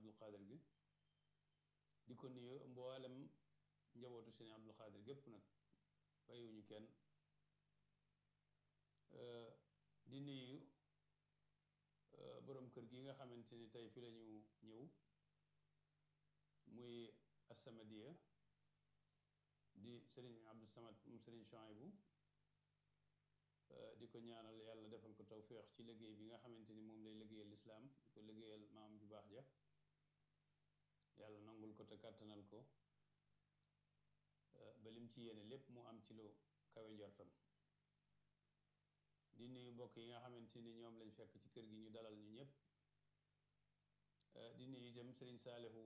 Abdul Xaadir gi di ko nuyu mboolem njabootu sëriñ Abdul Xaadir gépp nag bàyyiwuñu kenn di nuyu boroom kër gi nga xamante ni tey fi lañu ñëw muy Assamadiya di sëriñ Abdou Samad mu sëriñ Chouaïbou di ko ñaanal yàlla defal ko tawféex ci liggéey bi nga xamante ni moom lay liggéeyal lislaam di ko liggéeyal maam ju baax ja yàlla nangul ko te kàttanal ko ba lim ci yéene lépp mu am ci lu kawe njortam di nuyu mbokk yi nga xamante ni ñoom lañ fekk ci kër gi ñu dalal ñu ñëpp di nuyu itam sëriñ Saalihu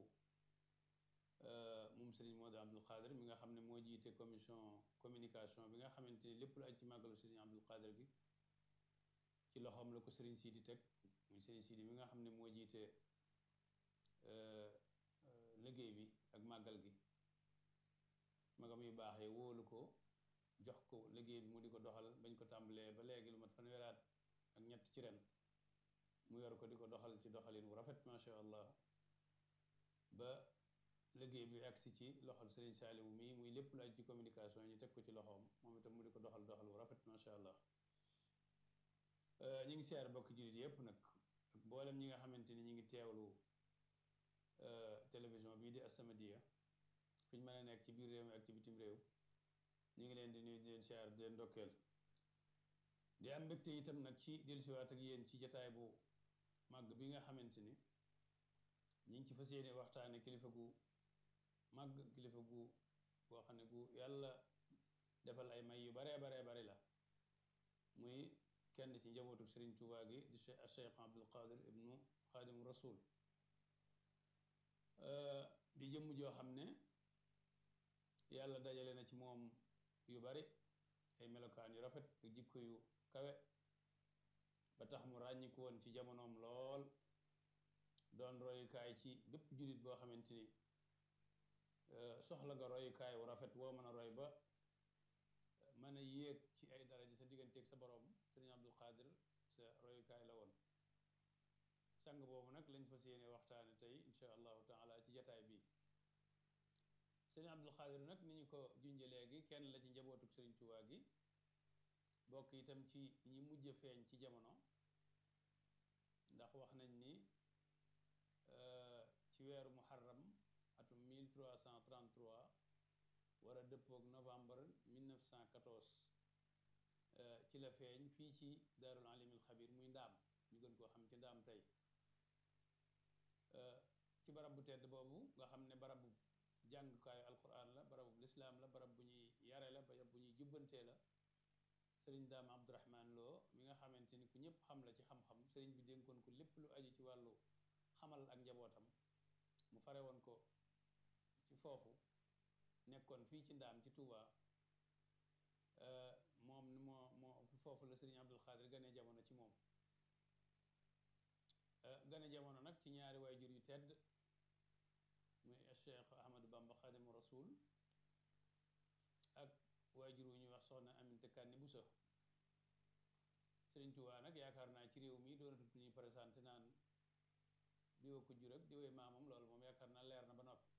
moom sëriñ Modou Abdul Xaadir mi nga xam ne moo jiite commission communication bi nga xamante ni lépp lu aj ci màggalu sëriñ Abdul Xaadir gi ci loxoom la ko sëriñ Sidi teg muy sëriñ Sidi mi nga xam ne moo jiite liggéey bi ak màggal gi magam yu baax yi wóolu ko jox ko liggéey bi mu di ko doxal bañ ko tàmbalee ba léegi lu mat fanweeraat ak ñett ci ren mu yor ko di ko doxal ci doxalin wu rafet macha allah ba liggéey bi agsi ci loxol Serigne Saliou mii muy lépp lu aj ci communication ñu teg ko ci loxoom moom itam mu di ko doxal doxal wu rafet macha allah ñu ngi siyaar bokk jullit yëpp nag ak mboolem ñi nga xamante ni ñu ngi teewlu télévision bii di As-Samadiyya fu ñu mën a nekk ci biir réew mi ak ci bitim réew ñu ngi leen di nuyu di leen siyaar di leen ndokkeel di am mbégte itam nag ci dellusiwaat ak yéen ci jataay bu màgg bi nga xamante ni ñu ngi ci fas yéene waxtaane kilifa gu màgg kilifa gu boo xam ne gu yàlla defal ay may yu baree baree bari la muy kenn ci njabootu Sëriñ Tuubaa gi di Cheikh Abdul Qadir ibnu Xaadimu Rasul di jëmm joo xam ne yàlla dajale na ci moom yu bari ay melokaan yu rafet ak jikko yu kawe ba tax mu ràññiku woon ci jamonoom lool doon royukaay ci bépp jullit boo xamante ni soxla nga royukaay wu rafet woo mën a roy ba mën a yéeg ci ay daraja sa digganteeg sa borom sëriñ Abdul Xaadir sa royukaay la woon sang boobu nag lañ fas yéene waxtaane tey insha allahu taala ci jataay bi sëriñ Abdul Xaadir nag ni ñu ko junje léegi kenn la ci njabootuk sëriñ Tuubaa gi bokk itam ci ñi mujj feeñ ci jamono ndax wax nañ ni ci weeru muharram atum 1333 war a dëppook novembre 1914 ci la feeñ fii ci daarul alimil xabir muy ndaam ñu gën koo xam ci ndaam tey ci barab bu tedd boobu nga xam ne barab bu jàngukaayu alquran la barab bu lislaam la barab bu ñuy yare la barab bu ñuy jubbantee la sëriñ daam abdurahman loo mi nga xamante ni ku ñëpp xam la ci xam-xam sëriñ bi dénkoon ko lépp lu aju ci wàllu xamal ak njabootam mu fare woon ko ci foofu nekkoon fii ci ndaam ci Touba moom moo moo foofu la sëriñ Abdul Xaadir gane jamono ci moom gane jamono nag ci ñaari waajur yu tedd muy Cheikh Ahmadou Bamba Xaadimu Rasul ak waajur wu ñuy wax soxna Aminta Kanni Buso sëriñ Touba nag yaakaar naa ci réew mi doonatut ñuy présenté naan diwa ko jur ak diwee maamam loolu moom yaakaar naa leer na ba noppi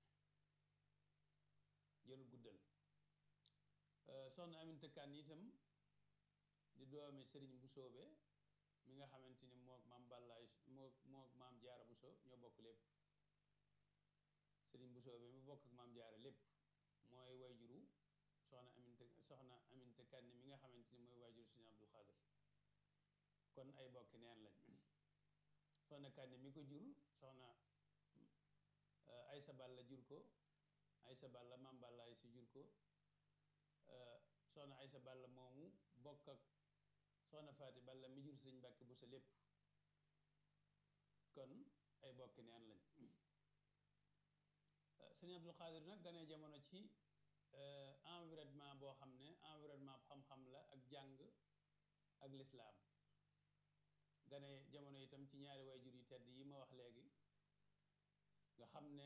jërul guddal soxna Aminta Kan itam di doomi sëriñ Busoobe mi nga xamante ni mook maam Bàllaay mook mook maam Jaara Buso ñoo bokk lépp sëriñ Busoobe mi bokk ak maam Jaara lépp mooy wayjuru soxna Aminta soxna Aminta Kan mi nga xamante ni mooy wayjuru sëriñ Abdul Xaadir kon ay bokki neen lañ soxna Kan mi ko jur soxna Aysa Balla jur ko Aysa Balla maam Balla Aysa jur ko soxna Aysa Balla moomu bokk ak soxna Faati Balla mi jur sëriñ Mbàkke bu sa lépp kon ay bokki neen lañ sëriñ Abdul Xaadir nag ganee jamono ci environnement boo xam ne environnement xam-xam la ak jàng ak lislaam gane jamono itam ci ñaari waajur yu tedd yi ma wax léegi nga xam ne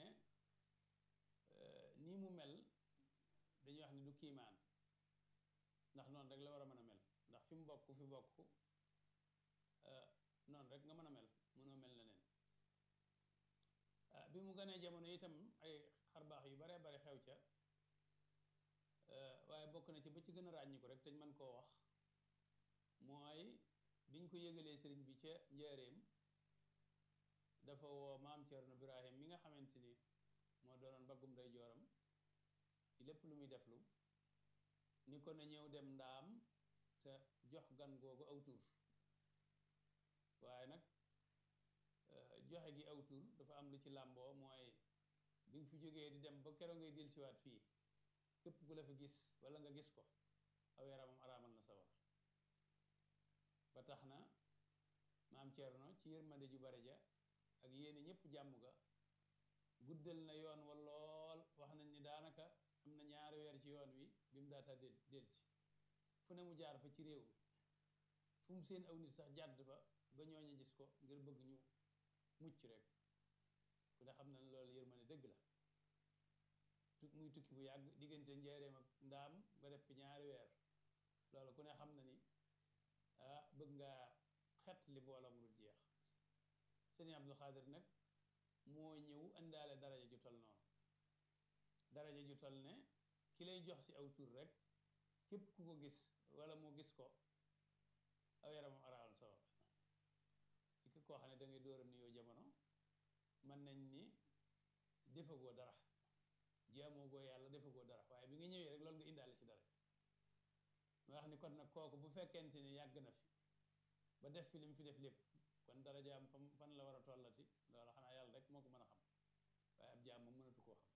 nii mu mel dañuy wax ni du kiimaan ndax noonu rek la war a mën a mel ndax fi mu bokk fi bokk noonu rek nga mën a mel mënoo mel neneen bi mu gënee jamono itam ay xarbaax yu baree bari xew ca waaye bokk na ci ba ci gën a ràññiku rek te ñu mën koo wax mooy biñ ko yëgalee sëriñ bi ca njaareem dafa woo maam Cerno Birahim mi nga xamante ni moo doonoon baggum day jooram ci lépp lu muy deflu ni ko na ñëw dem ndaam te jox gan googu aw tur waaye nag joxe gi aw tur dafa am lu ci làmboo mooy bi nga fi jógee di dem ba keroog ngay dellusiwaat fii képp ku la fi gis wala nga gis ko aw yaramam araamal na sawar ba tax na maam Cerno ci yërmande ju bare ja ak yéene ñëpp jàmm ga guddal na yoon wa lool wax nañ ni daanaka am na ñaari weer ci yoon wi bi mu daata del delsi fu ne mu jaar fa ci réew mi fu mu seen aw nit sax jàdd fa ba ñooñu gis ko ngir bëgg ñu mucc rek ku ne xam na ne loolu yërmande dëgg la muy tukki bu yàgg diggante njaareem ak ndaam nga def fi ñaari weer loolu ku ne xam na ni ah bëgg ngaa xet li mbooloo mu dul jeex sëriñ Abdul Xaadir nag moo ñëw indaale daraja ju tol noonu daraja ju tol ne ki lay jox ci aw tur rek képp ku ko gis wala mu gis ko aw yaramam araal sawar ci ki koo xam ne da ngay door a nuyoo jamono mën nañ ni defagoo dara jaamoo goo yàlla defagoo dara waaye bi nga ñëwee rek loolu nga indaale ci daraja ma wax ni kon nag kooku bu fekkente ni yàgg na fi ba def fi li mu fi def lépp kon dara jaam fam fan la war a tollati loolu xanaa yàlla rek moo ko mën a xam waaye ab jaam moom mënatu koo xam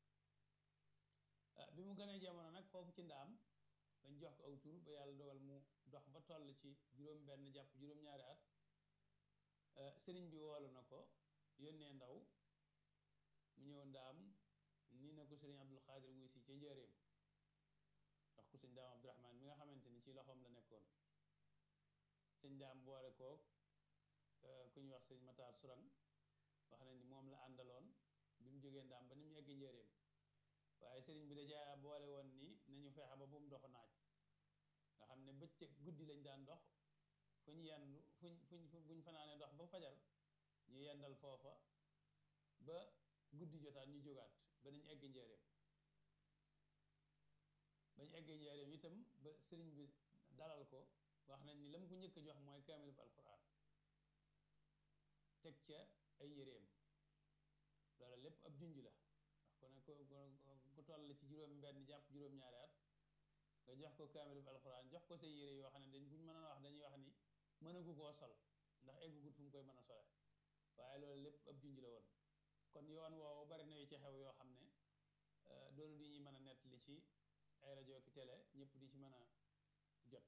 bi mu gënee jamono nag foofu ci ndaam bañ jox ko aw tur ba yàlla dogal mu dox ba toll ci juróom benn jàpp juróom-ñaari at sëriñ bi woolu na ko yónnee ndaw mu ñëw ndaam nii na ko sëriñ Abdul Xaadir wuy si ca njëreem ndax ku sëñ daam Abdurahmaan mi nga xamante ni ci loxoom la nekkoon sëñ daam boole koog ku ñuy wax sëñ Matar Surang wax nañ ni moom la àndaloon bi mu jógee ndaam ba ni mu egg njëreem waaye sëriñ bi dajaa boole woon ni nañu fexe ba bu mu dox naaj nga xam ne bëccëg guddi lañ daan dox fu ñu yendu fuñ fuñ buñ fanaanee dox ba fajar ñu yendal foofa ba guddi jotaat ñu jógaat ba nañ egg njëreem bañ eggee njëreem itam ba sëriñ bi dalal ko wax nañ ni la mu ko njëkk a jox mooy kaamilub alquran teg ca ay yéreem loolu lépp ab junj la ndax ku ne ku toll ci juróom benn jàpp juróom-ñaari at nga jox ko kaamilub alquran jox ko say yére yoo xam ne dañ buñ mën a wax dañuy wax ni mënagu koo sol ndax eggugut fu mu koy mën a sole waaye loolu lépp ab junj la woon kon yoon woowu bari na yu ci xew yoo xam ne doonu di ñuy mën a nettali ci ay rajo ki télé ñëpp di ci mën a jot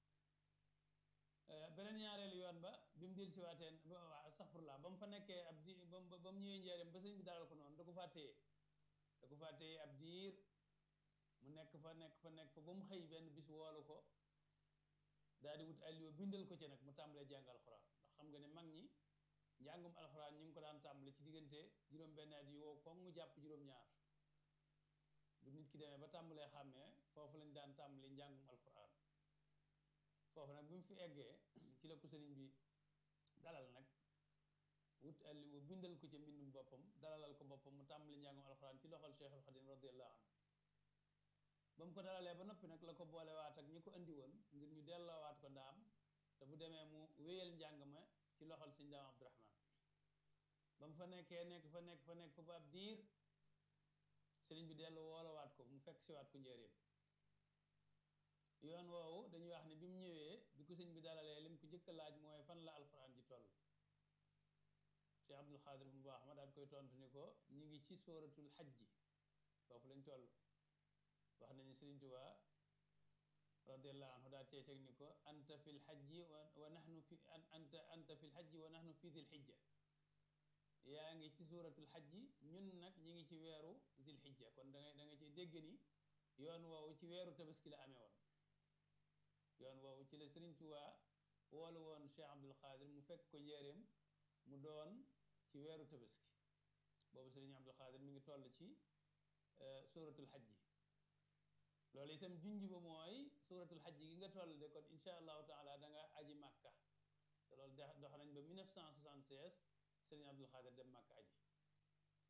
beneen ñaareelu yoon ba bi mu del siwaateen astaxfirullah ba mu fa nekkee ab di ba mu ba mu ñëwee njaareem ba sëñ bi dalal ko noonu da ko faa téye da ko faa téye ab diir mu nekk fa nekk fa nekk fa ba mu xëy benn bis woolu ko daal di wut alliwa bindal ko ci nag mu tàmbalee jàng alxuraan ndax xam nga ne mag ñi njàngum alxuraan ñu ngi ko daan tàmbale ci diggante juróom-benn at yi woo koŋ mu jàpp juróom-ñaar bu nit ki demee ba tàmbalee xàmmee foofu lañ daan tàmbali njàngum alxuraan foofu nag bi mu fi eggee ci la ko sëriñ bi dalal nag wut alliwa bindal ko ca mbindum boppam dalalal ko boppam mu tàmbali njàngum alxuraan ci loxol Cheikhul Xadim radiyallahu anhu ba mu ko dalalee ba noppi nag la ko boolewaat ak ñi ko andi woon ngir ñu delloowaat ko ndaam te bu demee mu wéyal njàng ma ci loxol sëñ daam Abdurahmaan ba mu fa nekkee nekk fa nekk fa nekk fa ba ab diir sëriñ bi dellu woolowaat ko mu fekk siwaat ko njëriñ yoon woowu dañuy wax ne bi mu ñëwee bi ko sëñ bi dalalee lim ko jëkk a laaj mooy fan la alxuraan ji toll Cheikh Abdul Xaadir bu baax ma daal koy tontu ni ko ñi ngi ci sóoratul xajji foofu lañ toll wax nañu Sëriñ Tuubaa radiallahu anhu daal cey teg ni ko anta fi lxajji wa nahnu fi anta anta fi lxajji wa nahnu fi dil xijja yaa ngi ci suuratul xajji ñun nag ñi ngi ci weeru zil xijja kon da ngay da nga ci dégg ni yoon woowu ci weeru tabaski la amee woon yoon woowu ci la Sëriñ Tuubaa woolu woon Cheikh Abdul Xaadir mu fekk ko njéeréem mu doon ci weeru tabaski boobu Sëriñ Abdul Xaadir mi ngi toll ci suuratul xajji loolu itam junj ba mooy suuratul xajji gi nga toll de kon incha allahu taala da nga aji màkka te loolu dox nañ ba 1976 Sëriñ Abdul Xaadir dem màkka aji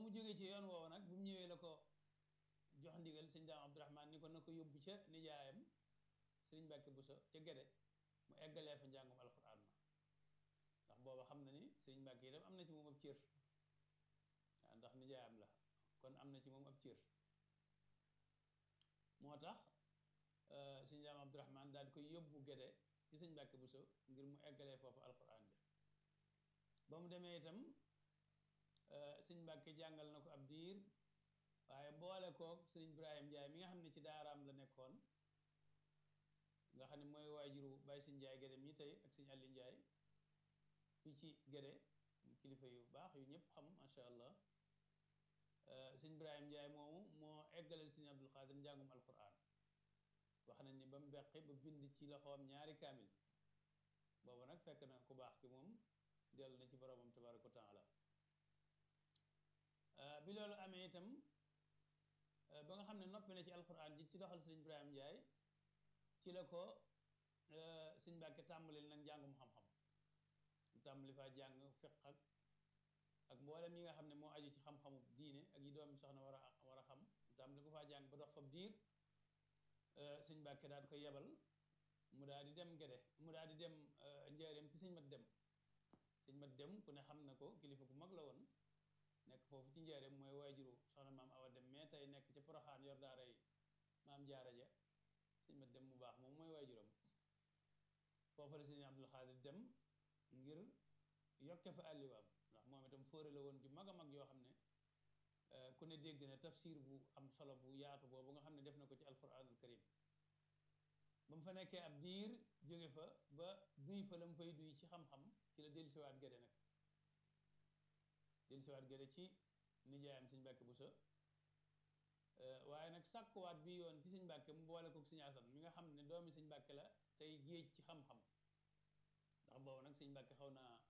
mu jógee ci yoon woowu nag bi mu ñëwee la ko jox ndigal sëñ daam abdourahman ni ko na ko yóbbu ca nijaayam sëriñ Mbàkke Buso ca Gede mu eggalee fa njàngum alxuraan ma ndax booba xam na ni sëriñ Mbàkke itam am na ci moom ab cër waaw ndax nijaayam la kon am na ci moom ab cër moo tax sëñ daam abdourahman daal di koy yóbbu Gede ci sëñ Mbàkke Buso ngir mu eggalee foofu alxuraan ja ba mu demee itam sëñ Mbàkke jàngal na ko ab diir waaye boole koog sëñ Ibrahim Njaay mi nga xam ne ci daaraam la nekkoon nga xam ne mooy waajuru Baye sëñ Njaay Gédé mi tey ak sëñ Alli Njaay fii ci Gédé kilifa yu baax yu ñëpp xam macha allah sëñ Ibrahim Njaay moomu moo eggalal sëñ Abdul Xaadir njàngum alquran wax nañ ni ba mu beqi ba bind ci loxoom ñaari kaamil boobu nag fekk na ku baax ki moom dellu na ci boromam tabaraka wa taala bi loolu amee itam ba nga xam ne noppi na ci alquran ji ci doxal sëñ Ibrahim Njaay ci la ko sëñ Mbàkke tàmbalil nag njàngum xam-xam mu tàmbali faa jàng fiq ak ak mboolem yi nga xam ne moo aju ci xam-xamu diine ak yi doomi soxna war a war a xam mu tàmbali ko faa jàng ba dox fab diir sëñ Mbàkke daal di koy yebal mu daal di dem Gede mu daal di dem njaareem ci sëñ mat dem sëñ mat dem ku ne xam na ko kilifa ku mag la woon nekk foofu ci njaareem mooy waajuru soxna maam awa dem mais tey nekk ci poroxaan yor daaray maam jaara ja sëñ mat dem mu baax moom mooy waajuram foofu la sëñ Abdul Xaadir dem ngir yokke fa àlliwaam ndax moom itam fóore la woon ju mag a mag yoo xam ne ku ne dégg na tafsir bu am solo bu yaatu boobu nga xam ne def na ko ci alquranul karim ba mu fa nekkee ab diir jóge fa ba duy fa la mu fay duy ci xam-xam ci la dellusiwaat Gede nag dellusiwaat Gede ci nijaayam sëñ Mbàkke Buso waaye nag sàkkuwaat bi yoon ci sëñ Mbàkke mu boole kook sëñ Asan mi nga xam ne doomi sëñ Mbàkke la tey géej ci xam-xam ndax boobu nag sëñ Mbàkke xaw naa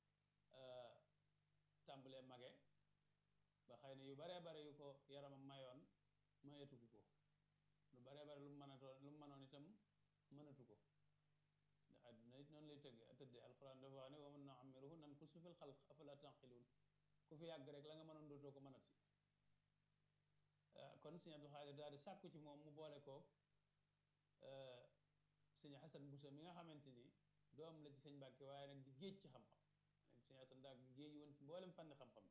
tàmbalee mage ba xëy na yu baree bare yu ko yaramam mayoon mayatugu ko lu baree bare lu mu mënatoon lu mu mënoon itam mënatu ko ndax àdduna it noonu lay tëgge tëddee alxuraan dafa wax ne wa man nu'ammiruhu nankusu fil xalq afala tanqiluun ku fi yàgg rek la nga mënoon dootoo ko mënat si kon sëñ Abdul Xaadir daal di sàkku ci moom mu boole ko sëñ Xasan Buso mi nga xamante ni doom la ci sëñ Mbàkke waaye nag di géej ci xam-xam sëñ Xasan daal di géej woon ci mboolem fànn xam-xam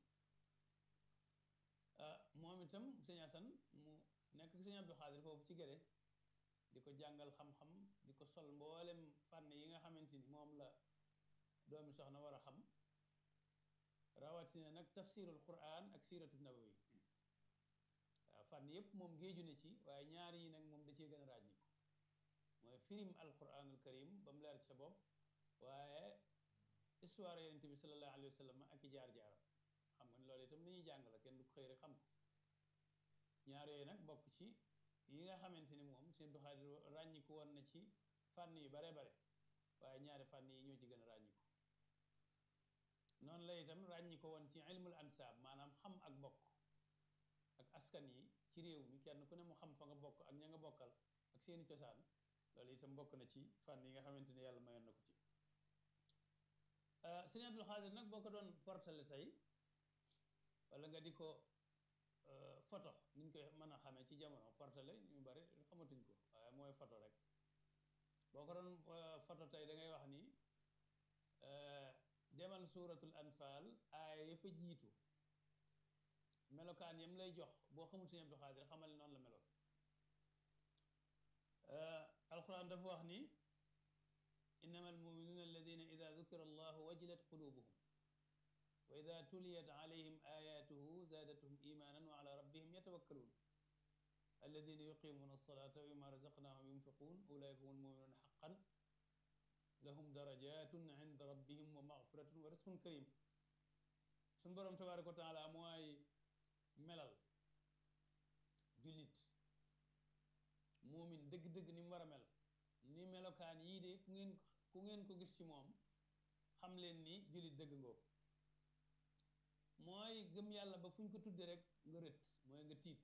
moom itam sëñ Xasan mu nekk sëñ Abdul Xaadir foofu ci Gede di ko jàngal xam-xam di ko sol mboolem fànn yi nga xamante ni moom la doomi soxna war a xam rawatina nag tafsirul quran ak siiratu nabawi waaw fànn yépp moom géeju na ci waaye ñaar yi nag moom da cee gën a ràññi mooy firim alquranul karim ba mu leer ci sa bopp waaye histoire yonente bi sallallahu alayhi wa sallam ak i jaar-jaaram xam nga ne loolu itam li ñuy jàng la kenn du ko xëy rek xam ko ñaar yooyu nag bokk ci yi nga xamante ni moom seen doxalin ràññiku woon na ci fànn yu bare bare waaye ñaari fànn yi ñoo ci gën a ràññiku noonu la itam ràññiko woon ci ilmul ansaab maanaam xam ak bokk ak askan yi ci réew mi kenn ku ne mu xam fa nga bokk ak ña nga bokkal ak seeni cosaan loolu itam bokk na ci fànn yi nga xamante ni yàlla mayoon na ko ci sëñ Abdul Xaadir nag boo ko doon portale tey wala nga di ko photo niñ koy mën a xamee ci jamono portale ñu bari xamatuñ ko waaye mooy photo rek boo ko doon photo tey da ngay wax ni demal suuratul anfaal aaya ya fa jiitu melokaan yam lay jox boo xamul sëñ Abdul Xaadir xamal ne noonu la meloon alquran dafa wax ni innama almuminuuna alladina ida dukira allahu wajilat qulubuhum wa ida tuliyat alayhim ayatuhu zaadathum imanan wa ala rabbihim yatawakkaluun alladina yuqimuna alsalata wa mimma razaqnahum yunfiqun ulaika hum almuminuuna xaqan lahum darajatun inda rabbihim wa maxfiratun wa risqun karim suñ boroom tabaraka wa taala mooy melal jullit muumin dëgg-dëgg ni mu war a mel ni melokaan yii de ku ngeen ku ngeen ko gis ci moom xam leen ni jullit dëgg ngoo mooy gëm yàlla ba fu ñu ko tudde rek nga rët mooy nga tiit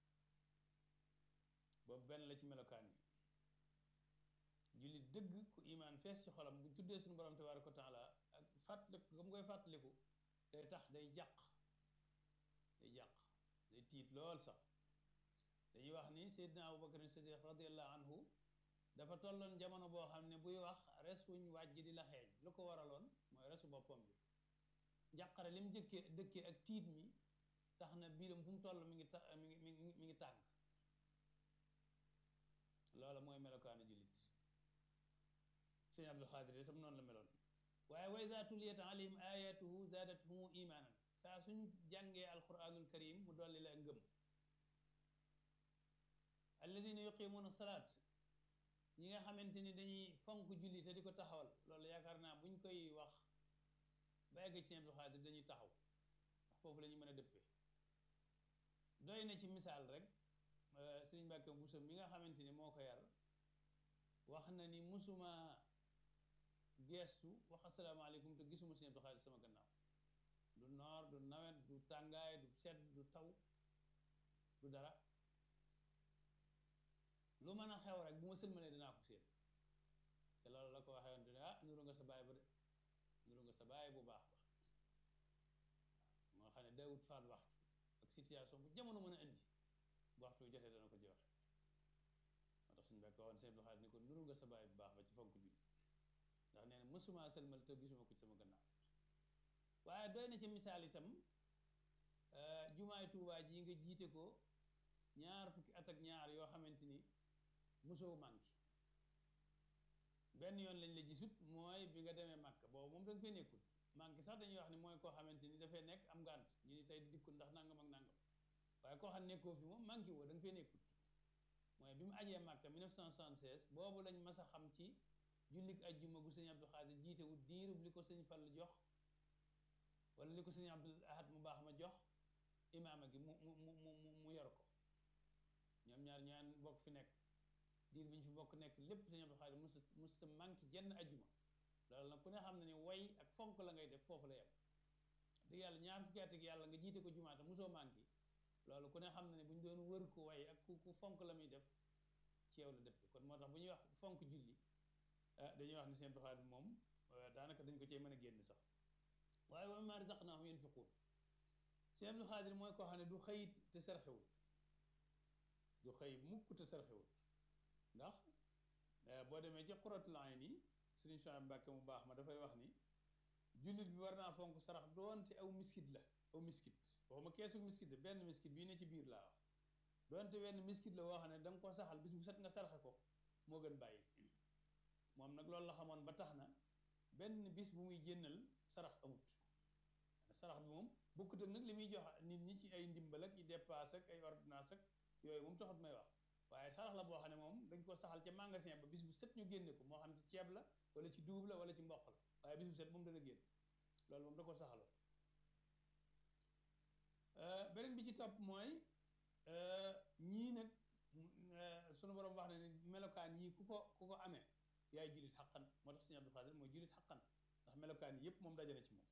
boobu benn la ci melokaan yi jullit dëgg ku imaan fees ci xolam bu tuddee suñu borom tabaraka wa taala ak fàttaliku gam koy fàttaliku day tax day jàq day jàq day tiit lool sax dañuy wax ni Seydina Abubakar Siddiq radiallahu anhu dafa tolloon jamono boo xam ne buy wax res wuñ wàjj di la xeeñ lu ko waraloon mooy resu boppam bi njàqare li mu jëkkee dëkkee ak tiit mi tax na biiram fu mu toll mi ngi ta mi ngi mi ngi mi ngi tàng loola mooy melokaanu jullit sëñ Abdul Xaadir sam noonu la meloon waaye wa ida tuliyat alayhim ayatuhu zaadathum imaanan saa suñ jàngee alquranul karim mu dolli la ngëm alladina yuqimuuna salaat ñi nga xamante ni dañuy fonk julli te di ko taxawal loolu yaakaar naa buñ koy wax ba egg ci sëñ Abdul Xaadir dañuy taxaw ndax foofu la ñu mën a dëppee doy na ci misaal rek sëriñ Mbàkke Buso mi nga xamante ni moo ko yar wax na ni musuma geestu wax asalaamaaleykum te gisuma sëñ Abdul Xaadir sama gannaaw du noor du nawet du tàngaay du sedd du taw du dara lu mën a xew rek bu ma sëlmalee dinaa ko séen te loolu la ko waxee woon te ne ah nuru nga sa baay ba de nuru nga sa baay bu baax ba moo xam ne daawut faat waxtu ak situation bu jamono mën a indi bu waxtu jotee dana ko ci waxe moo tax suñu bekk waxoon sëñ Abdul Xaadir ni ko nuru nga sa baay bu baax ba ci fonk julli ndax nee na mësuma sëlmal te gisuma ko ci sama gannaaw waaye doy na ci misaal itam jumaay Tuubaa ji nga jiite ko ñaar fukki at ak ñaar yoo xamante ni mosoo manqué benn yoon lañ la gisut mooy bi nga demee màkk boobu moom da nga fay nekkut manqué sax dañuy wax ni mooy koo xamante ni dafay nekk am ngànt ñu ni tey di dikkul ndax nangam ak nangam waaye koo xam nekkoo fi moom manqué woo da nga fay nekkut mooy bi mu ajee màkk 1976 boobu lañ mas a xam ci jullik ajjuma gu sëñ Abdul Xaadir jiite wu diirub li ko sëñ Fall jox wala li ko sëñ Abdul Ahad mu baax ma jox imaama gi mu mu mu mu mu yor ko ñoom ñaar ñaan bokk fi nekk diir bi ñu fi bokk nekk lépp sëñ Abdul Xaadir musta musta manqué jenn ajjuma loolu nag ku ne xam ne ni way ak fonk la ngay def foofu la yem dëgg yàlla ñaar fukki at ak yàlla nga jiite ko jumaata mosoo manqué loolu ku ne xam ne ne bu ñu doon wër ko way ak ku ku fonk la muy def ci yow la dëpp kon moo tax bu ñuy wax fonk julli dañuy wax ni sëñ Abdul Xaadir moom daanaka dañ ko cee mën a génn sax waaye wa mimmaa razaqnaahum yunfiquun sëñ Abdul Xaadir mooy koo xam ne du xëyit te sarxewut du xëy mukk te sarxewut ndax boo demee ci Qurratul Ayni Sëriñ Suhaybu Mbàkke mu baax ma dafay wax ni jullit bi war naa fonk sarax doonte aw miskit la aw miskit waxuma keesu miskit la benn miskit bii ne ci biir laa wax doonte benn miskit la woo xam ne da nga ko saxal bis bu set nga sarxe ko moo gën bàyyi moom nag loolu la xamoon ba tax na benn bis bu muy jénnal sarax amut sarax bi moom bokkut ak nag li muy jox nit ñi ci ay ndimbal ak i dépasse ak ay ordonnance ak yooyu moom taxut may wax waaye sarax la boo xam ne moom dañ ko saxal ca magasin ba bis bu set ñu génne ko moo xam ci ceeb la wala ci dugub la wala ci mboq la waaye bis bu set moom dana génn loolu moom da ko saxaloon beneen bi ci topp mooy ñii nag sunu borom wax na ne melokaan yii ku ko ku ko amee yaay jullit xaqan moo tax sëñ Abdul Xaadir mooy jullit xaqan ndax melokaan yi yëpp moom dajale ci moom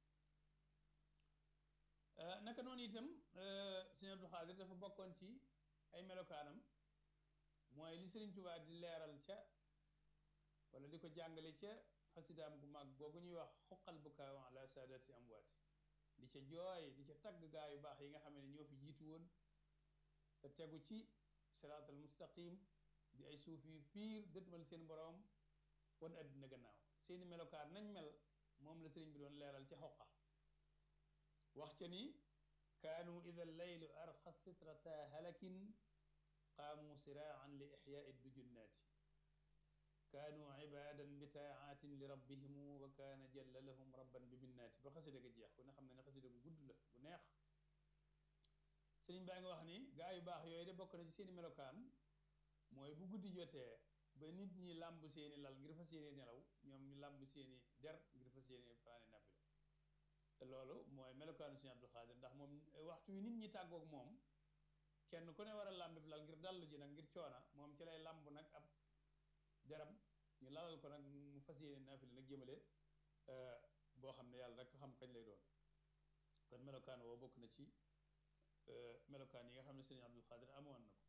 naka noonu itam sëñ Abdul Xaadir dafa bokkoon ci ay melokaanam mooy li Sëriñ Tuubaa di leeral ca wala di ko jàngale ca xasidaam gu mag googu ñuy wax xuqal bukaaw ala saadati amwaati di ca jooy di ca tagg gaa yu baax yi nga xam ne ñoo fi jiitu woon te tegu ci siraatal mustaqim di ay suuf yu piir dëtmal seen boroom wan àddina gannaaw seeni melokaan nañ mel moom la sëriñ bi doon leeral ca xoqa wax ca ni kaanu ida leylu arxa sitra saa halakin qaamu siraan li ixyaai dujunnaati kaanu ibadan bi taaatin li rabbihimu wa kaana jalla lahum rabban bi minnaati ba xasida ga jeex ku ne xam ne ne xasida gu gudd la bu neex sëriñ baa ngi wax ni gaa yu baax yooyu de bokk na ci seeni melokaan mooy bu guddi jotee ba nit ñi làmb seeni lal ngir fas yéene nelaw ñoom ñu làmb seeni der ngir fas yéene fanaane nafila te loolu mooy melokaanu Sëriñ Abdul Xaadir ndax moom waxtu wi nit ñi tàggoog moom kenn ku ne war a làmb lal ngir dallu ji nag ngir coona moom ci lay làmb nag ab deram ñu lalal ko nag mu fas yéene nafila nag jëmale boo xam ne yàlla rek xam kañ lay doon kon melokaan woo bokk na ci melokaan yi nga xam ne Sëriñ Abdul Xaadir amoon na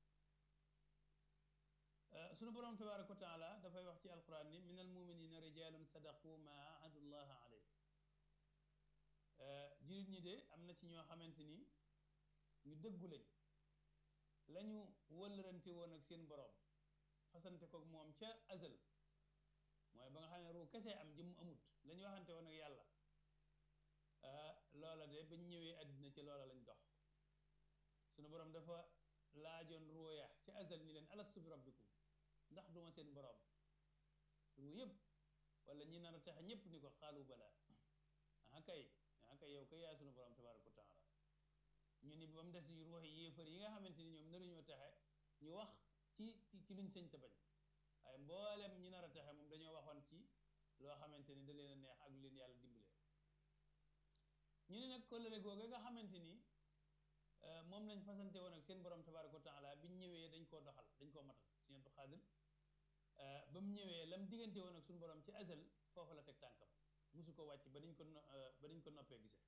ko sunu boroom tabaaraka wa taala dafay wax ci alquran ni min almuminina rijalun sadaqu ma ahadullaha alayh jullit ñi de am na ci ñoo xamante ni ñu dëggu lañ lañu wëllërante woon ak seen boroom fasante kook moom ca azal mooy ba nga xam ne ruu kese am jëmm amut la ñu waxante woon ak yàlla loola de bañ ñëwee àddina ci loola lañ dox sunu boroom dafa laajoon ruuya ci azal ni leen alastu bi rabbikum ndax duma seen boroom ruu yëpp wala ñi nar a texe ñëpp ni ko xaalu bala aha kay aha kay yow kay yaay sunu boroom tabaraka wa taala ñu ni ba mu des yu ruuxi yéefar yi nga xamante ni ñoom naruñoo texe ñu wax ci ci ci luñ sëñ te bañ waaye mboolem ñi nar a texe moom dañoo waxoon ci loo xamante ni da leen a neex ak lu leen yàlla dimbalee ñu ne nag kóllëre googu nga xamante ni moom lañ fasante woon ak seen borom tabaraka wa taala biñ ñëwee dañ koo doxal dañ koo matal Sëñ Abdu Xaadir ba mu ñëwee lam diggante woon ak suñu borom ci azal foofu la teg tànkam musu ko wàcc ba dañ ko ba dañ ko noppee gisee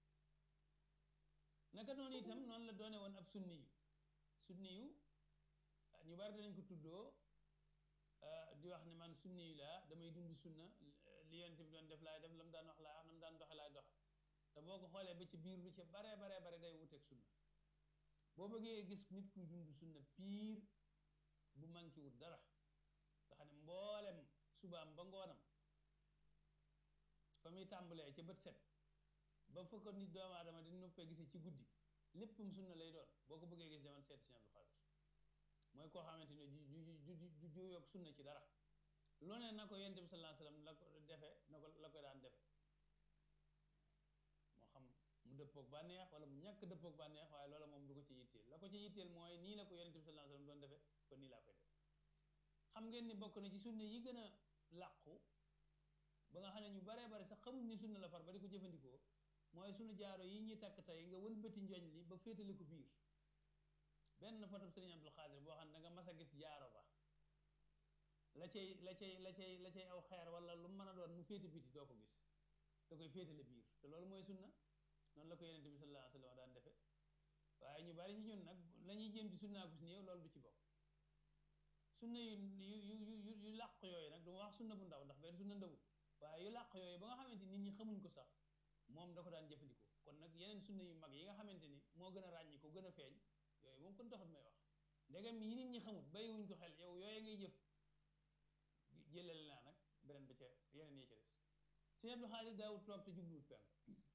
naka noonu itam noonu la doone woon ab sunni yu sunni yu ñu bari danañ ko tuddoo di wax ne man sunni yu laa damay dund sunna li yonent bi doon def laay def la mu daan wax laay wax na mu daan doxe laay doxe te boo ko xoolee ba ci biir lu ci baree baree bare day wuteeg sunna boo bëggee gis nit kuy dund sunna piir bu manqué wut dara nga xam ne mboolem subaam ba ngoonam fa muy tàmbalee ca bët set ba fa ko nit doomu aadama di noppee gisee ci guddi léppam sunna lay doon boo ko bëggee gis demal seet Sëñ Abdu Xaadir mooy koo xamante ne ju ju ju ju juyoog sunna ci dara lu ne na ko yonent bi sallallahu alayhi wasallam la ko defe na ko la ko daan defe moo xam mu dëppoog bànneex wala mu ñàkk dëppoog bànneex waaye loola moom du ko ci yitteel la ko ci yitteel mooy nii la ko yonent bi sallallahu alayhi wasallam doon defe kon nii laa koy def xam ngeen ni bokk na ci sunna yi gën a làqu ba nga xam ne ñu baree bari sax xamuñ ni sunna la far ba di ko jëfandikoo mooy sunu jaaro yi ñuy takk tey nga wëlbati njoñ li ba féetale ko biir benn photo Sëriñ Abdul Xaadir boo xam ne da nga mas a gis jaaro ba la cay la cay la cay la cay aw xeer wala lu mën a doon mu féete biti doo ko gis da koy féetale biir te loolu mooy sunna noonu la ko yonent bi sallallahu alayhi wa sallam daan defe waaye ñu bari ci ñun nag la ñuy jéem ci sunnaa ko si néew loolu du ci bokk sunna yu yu yu yu yu làq yooyu nag du ma wax sunna bu ndaw ndax benn sunna ndawul waaye yu làq yooyu ba nga xamante nit ñi xamuñ ko sax moom da ko daan jëfandikoo kon nag yeneen sunna yu mag yi nga xamante ni moo gën a ràññi ko gën a feeñ yooyu moom kon taxut may wax ndegam yi nit ñi xamut bàyyiwuñ ko xel yow yooyu ngay jëf jëlal naa nag beneen ba ca yeneen yi ca des Sëñ Abdu Xaadir daawut toog te jubluwut penk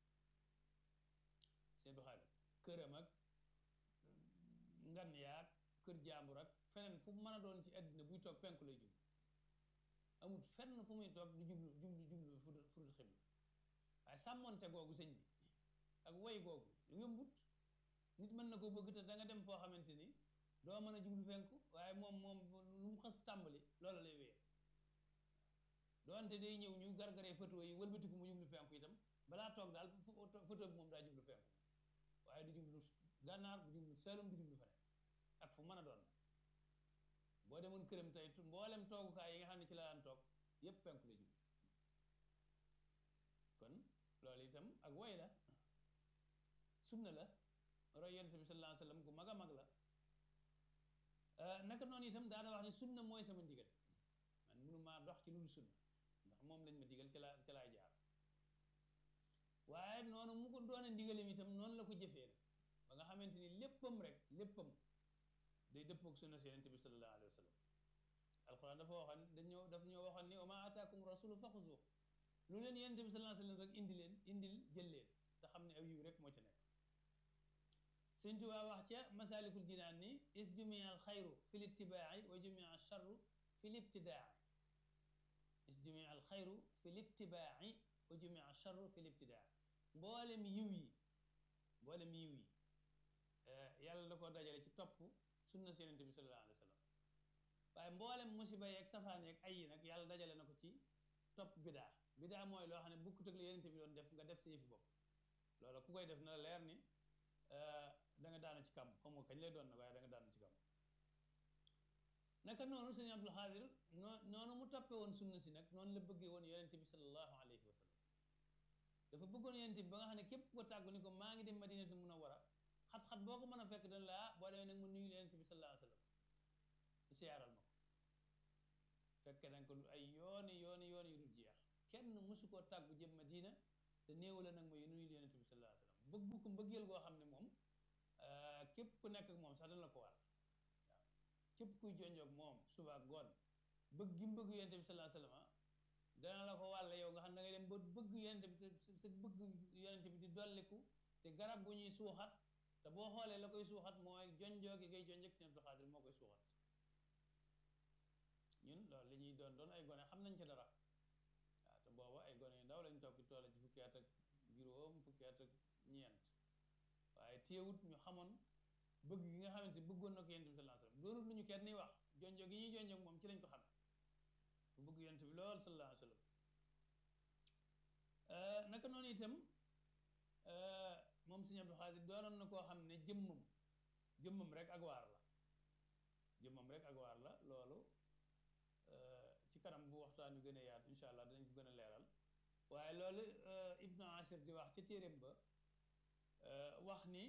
Sëñ Abdu Xaadir këram ak ngan yaag kër jaambur ak feneen fu mën a doon ci àddina buy toog penku lay jublu amul fenn fu muy toog di jublu jublu jublu fu dul xibla waaye sàmmonte googu sëñ bi ak woy googu yombut nit mën na ko bëgg te da nga dem foo xamante ni doo mën a jublu penku waaye moom moom lu mu xas tàmbali loola lay wéyee doonte day ñëw ñu gargaree photo yi wëlbatiku mu jublu penku itam balaa toog daal photo bi moom daa jublu penku waaye du jublu gànnaar du jublu Saalum du jublu feneen ak fu mën a doon boo demoon këram tey mboolem toogukaay yi nga xam ne ci la daan toog yépp penku la jublu kon loolu itam ak woy la sunna la roy yonent bi sallallahu alayhi wasallam gu mag a mag la naka noonu itam daana wax ne sunna mooy sama ndigal man mënumaa dox ci lu dul sunna ndax moom lañ ma digal ci laa ci laay jaar waaye noonu mu ko doone ndigalam itam noonu la ko jëfee nag ba nga xamante ni léppam rek léppam day dëppook sunna si yonent bi sallallahu alayhi wasallam alquran dafa waxoon dañoo daf ñoo waxoon ni wa ma ataakum rasulu faxuzu lu leen yonent bi sallallahu alayhi wasallam rek indi leen indil jël leen te xam ne aw yiw rek moo ci nekk Sëñ Tuubaa wax ca masalikul jinaan ni is jumia al xayru fi l ittibaai wa jumia al charru fi l ibtidaai is jumia al xayru fi l ittibaai wa jumia al charru fi l ibtidaai mboolem yiw yi mboolem yiw yi yàlla da koo dajale ci topp sunna si yonent bi sallallahu alayhi wa sallam waaye mboolem musiba yeeg safaan yeeg ay yi nag yàlla dajale na ko ci topp bidaa bidaa mooy loo xam ne bukkut ak la yonent bi doon def nga def sa yëfi bopp loolu ku koy def na la leer ni da nga daanu ci kam xam nga kañ lay doon nag waaye da nga daanu ci kam naka noonu sëñ Abdul Xaadir noo noonu mu toppee woon sunna si nag noonu la bëggee woon yonent bi sallallahu alayhi wa sallam dafa bëggoon yonent bi ba nga xam ne képp ko tàggu ni ko maa ngi dem Madinatu Munawwara xat-xat boo ko mën a fekk dañ la ah boo demee nag mu nuyu yonent bi sallallahu alayhi wa sallam ci siyaaral ma ko fekke nañ ko lu ay yooni yooni yooni yu dul jeex kenn mësu koo tàggu jëm Madina te néew la nag mooy nuyu yonent bi sallallahu alayhi wa sallam bëgg ko mbëggeel goo xam ne moom képp ku nekk ak moom sax dana la ko wàll waaw képp kuy jonjoog moom suba ak ngoon bëgg gi mu bëgg yonente bi sallallahu alayhi wasallam dana la ko wàll yow nga xam da ngay dem ba bëgg yonente bi te sa bëgg yonente bi di dolliku te garab gu ñuy suuxat te boo xoolee la koy suuxat mooy jonjoo gi ngay jonjog seen Abdul Xaadir moo koy suuxat ñun loolu li ñuy doon doon ay gone xam nañ ci dara waaw te booba ay gone yu ndaw lañ toog ci toole ci fukki at ak juróom fukki at ak ñeent waaye téewut ñu xamoon bëgg gi nga xamante ni bëggoon na ko yonent bi sallallahu alayhi wasallam doonut lu ñu kenn ni wax jonjo gi ñuy jonjog moom ci lañ ko xamee bu bëgg yonent bi lool sallallahu alayhi wasallam naka noonu itam moom Sëñ Abdul Xaadir doonoon na koo xam ne jëmmam jëmmam rek ak waar la jëmmam rek ak waar la loolu ci kanam bu waxtaan yu gën a yaatu incha allah danañ ko gën a leeral waaye loolu Ibnu Asir di wax ca téeréem ba wax ni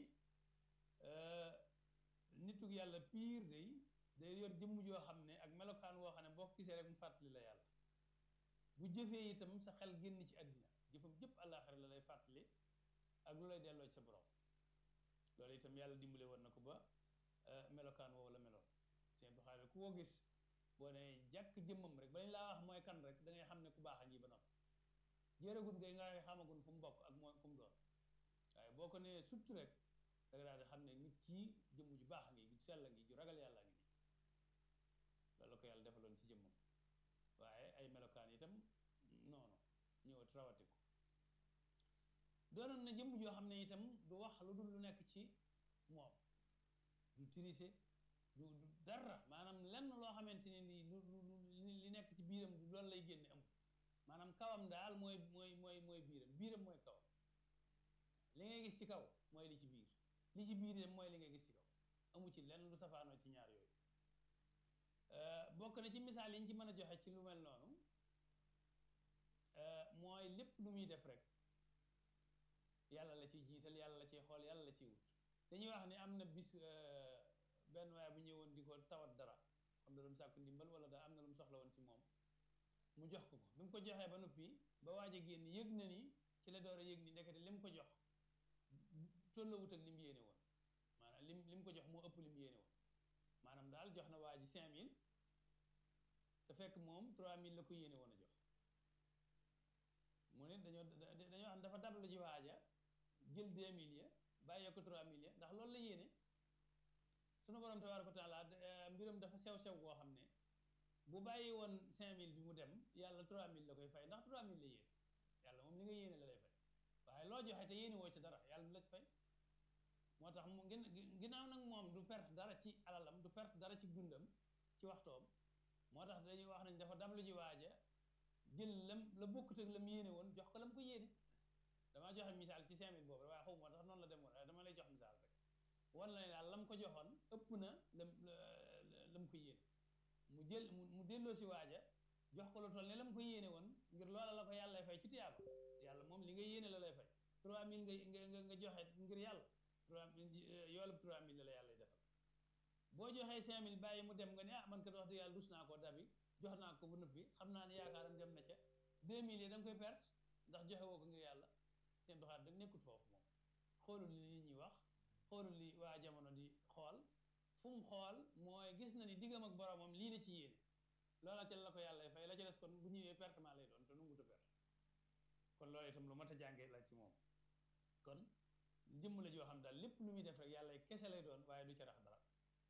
nituk yàlla piir day day yor jëmm joo xam ne ak melokaan woo xam ne boo ko gisee rek mu fàttali la yàlla bu jëfee itam sa xel génn ci àddina jëfam jëpp àllaaxira la lay fàttali ak lu lay delloo ci sa borom loolu itam yàlla dimbale woon na ko ba melokaan woowu la meloon seen bu xaare ku ko gis boo ne jàkk jëmmam rek bañ laa wax mooy kan rek da ngay xam ne ku baax a ngi ba noppi jërëgut ngay nga xamagun fu mu bokk ak mooy fu mu doon waaye boo ko nee surtout rek da nga daal di xam ne nit kii jëmm ju baax a ngi ju sell a ngi ju ragal yàlla ngi nii loolu la ko yàlla defaloon ci jëmmam waaye ay melokaan itam noonu ñëwat rawati ko doonoon na jëmm joo xam ne itam du wax lu dul lu nekk ci moom du tricher du du dara maanaam lenn loo xamante ne nii lu lu li nekk ci biiram du loolu lay génne amul maanaam kawam daal mooy mooy mooy mooy biiram biiram mooy kawam li ngay gis ci kaw mooy li ci biir li ci biir itam mooy li ngay gis ci kaw amu ci lenn lu safaanoo ci ñaar yooyu bokk na ci misaal yi ñu ci mën a joxe ci lu mel noonu mooy lépp lu muy def rek yàlla la ciy jiital yàlla la ciy xool yàlla la ciy wut dañuy wax ni am na bis benn waaye bu ñëwoon di ko tawat dara xam da doon sàkku ndimbal wala da am na lu mu soxla woon ci moom mu jox ko ko bi mu ko joxee ba noppi ba waaj a génn yëg na ni ci la door a yëg ni ndekete li mu ko jox tolloowut ak li mu yéene woon maanaam lim li mu ko jox moo ëpp li mu yéene woon maanaam daal jox na waa ji 5000 te fekk moom 3000 la ko yéene woon a jox mu ne dañoo dañoo xam dafa dablu ji waaja jël 2000 ya bàyyee ko 3000 ya ndax loolu la yéene sunu borom tabaaraka wa taala mbiram dafa sew sew koo xam ne bu bàyyi woon 5000 bi mu dem yàlla 3000 la koy fay ndax 3000 la yéene yàlla moom li nga yéene la lay fay waaye loo joxe te yéene woo ci dara yàlla du la ci fay moo tax mu gin ginnaaw nag moom du perte dara ci alalam du perte dara ci dundam ci waxtoom moo tax dañuy wax nañ dafa dablu ji waaja jël lam la bokkut ak lam yéene woon jox ko lam ko yéene damaa joxe misaal ci 5000 boobu waaye xaw moo tax noonu la demoon waaye dama lay jox misaal rek wan la ne daal lam ko joxoon ëpp na lam lam ko yéene mu jël mu delloo si waaja jox ko lu toll ne lam ko yéene woon ngir loola la ko yàlla lay fay ci tiyaaba yàlla moom li nga yéene la lay fay 3000 nga nga nga joxe ngir yàlla 3000 yoolub 3000 la la yàlla defal boo joxee 5000 bàyyi mu dem nga ne ah man kat wax dëgg yàlla dus naa ko dabi jox naa ko ba noppi xam naa ne yaakaaram dem na ca 2000 yi da nga koy perte ndax joxe woo ko ngir yàlla seen doxaat da nekkut foofu moom xoolul li nit ñi wax xoolul li waa jamono di xool fu mu xool mooy gis na ni diggam ak boromam lii la ci yéene loola ca la ko yàlla fay la ca des kon bu ñëwee pertement lay doon te nu nguta perte kon loolu itam lu mat a jàngee la ci moom kon jëmm la joo xam daal lépp lu muy def rek yàlla kese lay doon waaye du ca rax dara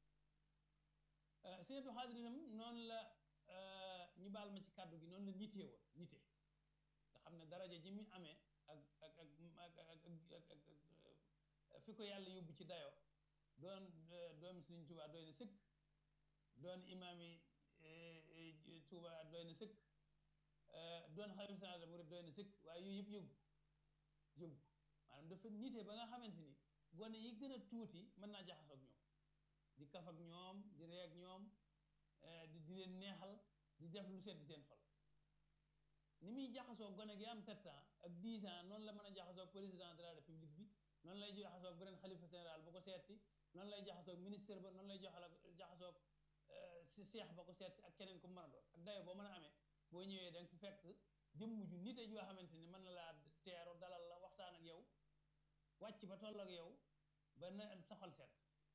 Sëñ Abdou Xaadir itam noonu la ñu baal ma ci kàddu gi noonu la nitee woon nite nga xam ne daraja ji mu amee ak ak ak ak ak fi ko yàlla yóbbu ci dayo doon doomi Sëriñ Tuubaa doy na sëkk doon imaami Tuubaa doy na sëkk doon xalifa général des mourides doy na sëkk waaye yooyu yëpp yëggu yëggu maanaam dafa nite ba nga xamante ni gone yi gën a tuuti mën naa jaxasoo ak ñoom di kaf ak ñoom di ree ak ñoom di di leen neexal di def lu sedd seen xol ni muy jaxasoo gone gi am 7 ans ak 10 ans noonu la mën a jaxasoo président de la république bi noonu lay jaxasoo beneen xalifa général ba ko seet si noonu lay jaxasoo ministre ba noonu lay jaxasoo si seex ba ko seet si ak keneen ku mën a doon ak dayo boo mën a amee boo ñëwee da nga fi fekk jëmm ju nite joo xamante ni mën na laa teeru dalal la waxtaan ak yow wàcc ba toll ak yow ba na sa xol seet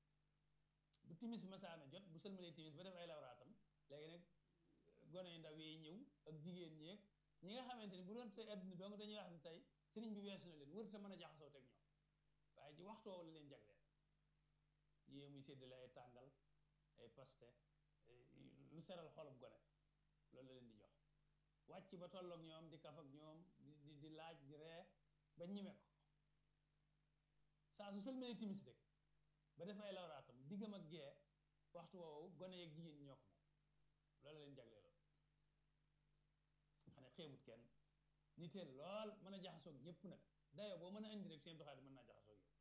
bu timis masaana jot bu sëlmalee timis ba def ay lawraatam léegi nag gone yu ndaw yi ñëw ak jigéen ñeeg ñi nga xamante ni bu doon tey adduna donc dañuy wax ne tey sëriñ bi weesu na leen wërta mën a jaxasoo teg ñoom waaye ci waxtu woowu la leen jagleel yée muy séddale ay tàngal ay paste lu seral xolub gone loolu la leen di jox wàcc ba tolloog ñoom di kaf ak ñoom di di laaj di ree ba ñime ko saa su sëlmalee timis rek ba def ay lawraatam diggam ak gee waxtu woowu gone yeeg jigéen ñi ñoo ko moom loolu la leen jagleeloon xam ne xeebut kenn niteel lool mën a jaxasoog ñëpp nag dayo boo mën a indi rek seen doxaat mën naa jaxasoog yow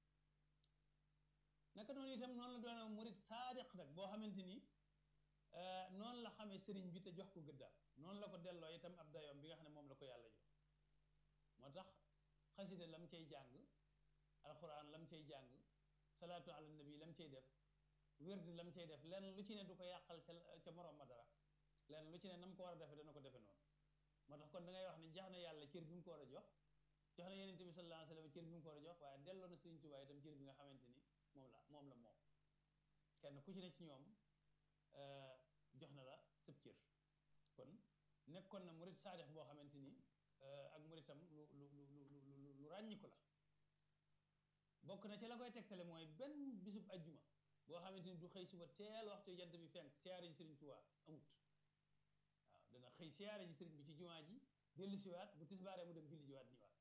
naka noonu itam noonu la doon murit saadiq nag boo xamante ni noonu la xamee sëriñ bi te jox ko gëddaam noonu la ko delloo itam ab dayoom bi nga xam ne moom la ko yàlla jox moo tax xasida lam cay jàng alxuraan lam cay jàng salaatu ala nabi lam cay def wérdi lam cay def lenn lu ci ne du ko yàqal ca ca moroom ma dara lenn lu ci ne nam ko war a defe dana ko defe noonu moo tax kon da ngay wax ne jox na yàlla cër bi mu ko war a jox jox na yenente bi sallallahu alayhi wa sallam cër bi mu ko war a jox waaye delloo na Sëriñ Tuubaa itam cër bi nga xamante ni moom la moom la moom kenn ku ci ne ci ñoom jox na la sëb cër kon nekkoon na murit saadix boo xamante ni ak muritam lu lu lu lu lu ràññiku la bokk na ci la koy tegtale mooy benn bisub ajjuma boo xamante ni du xëy suba teel waxtu jant bi fenk siyaare ji Sëriñ Tuubaa amut waaw dana xëy siyaare ji sëriñ bi ci jumaa ji dellu siwaat bu tisbaaree mu dem julli jiwaat ñëwaat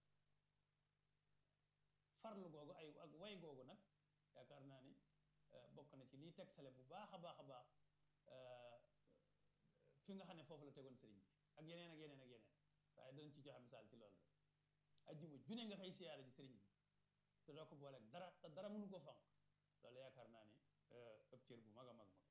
farlu googu ay ak way googu nag yaakaar naa ni bokk na ci liy tegtale bu baax a baax a baax fi nga xam ne foofu la tegoon sëriñ bi ak yeneen ak yeneen ak yeneen waaye danañ ci joxe misaal ci loolu rek ajjuma june nga xëy siyaare ji sëriñ bi te doo ko booleeg dara te dara mënu ko fanq loolu yaakaar naa ni ëpp cër bu mag a mag mag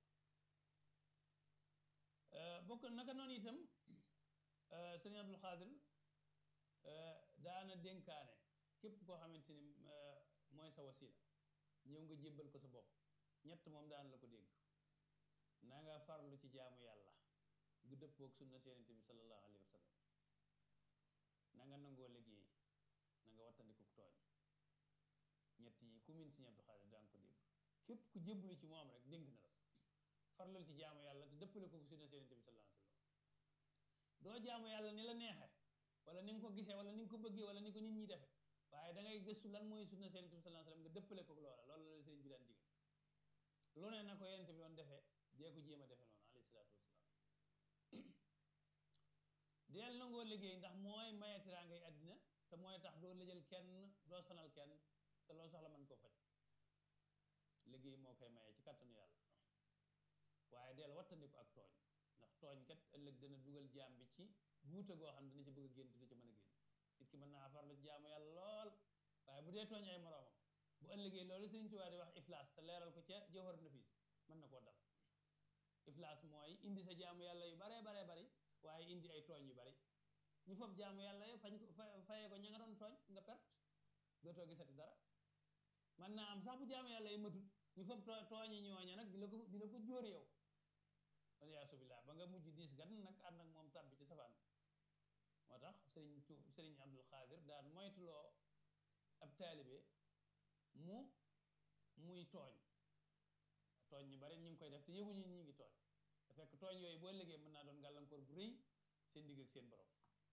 la bokk naka noonu itam sëriñ Abdul Xaadir daana dénkaane képp koo xamante ni mooy sa wasila ñëw nga jébbal ko sa bopp ñett moom daan la ko dégg na nga farlu ci jaamu yàlla gu dëppoog sunna Yonent bi sallallahu alayhi wa sallam na nga nangoo liggéey na nga wattandiku tooñ ñett yi ku min Sëriñ Abdul Xaadir daan ko dégg képp ku jébbalu ci moom rek dénk na la farlul ci jaamu yàlla te dëppale ko sunna Yonent bi sallallahu alayhi wa sallam doo jaamu yàlla ni la neexe wala ni nga ko gisee wala ni nga ko bëggee wala ni ko nit ñi defe waaye da ngay gëstu lan mooy sunna Yonent bi sallallahu alayhi wa sallam nga dëppale ko loola loolu la sëriñ bi daan digal lu ne na ko Yonent bi doon defee dee ko jéem a defe noonu alayhi salaatu wasalaam deel nangoo liggéey ndax mooy maye tiraangay àddina te mooy tax doo lëjal kenn doo sonal kenn te loo soxla mën koo faj liggéey moo koy maye ci kàttanu yàlla waaye deel wattandiku ak tooñ ndax tooñ kat ëllëg dana dugal jaam bi ci guuta goo xam dana ci bëgg a génn du ci mën a génn nit ki mën naa farlu jaamu yàlla lool waaye bu dee tooñ ay moroomam bu ëllëgee loolu Sëriñ Tuubaa di wax iflaas te leeral ko ca jawhar nafis mën na koo dal iflaas mooy indi sa jaamu yàlla yu baree baree bari waaye indi ay tooñ yu bari ñu fob jaamu yàlla yi fañ ko fayee ko ña nga doon tooñ nga perte dootoo gisati dara man naa am sax bu jaamu yàlla yi matut ñu fob tooñi ñooña nag di la ko di la ko jóor yow waliyaasu billaah ba nga mujj diis gan nag ànd ak moom tàbbi ci safaan bi moo tax sëriñ tu sëriñ Abdul Xaadir daan moytuloo ab taalibe mu muy tooñ tooñ ñu bari ñu ngi koy def te yëguñu ñi ngi tooñ te fekk tooñ yooyu boo liggéey mën naa doon gàllankoor bu rëy seen digg ak seen borom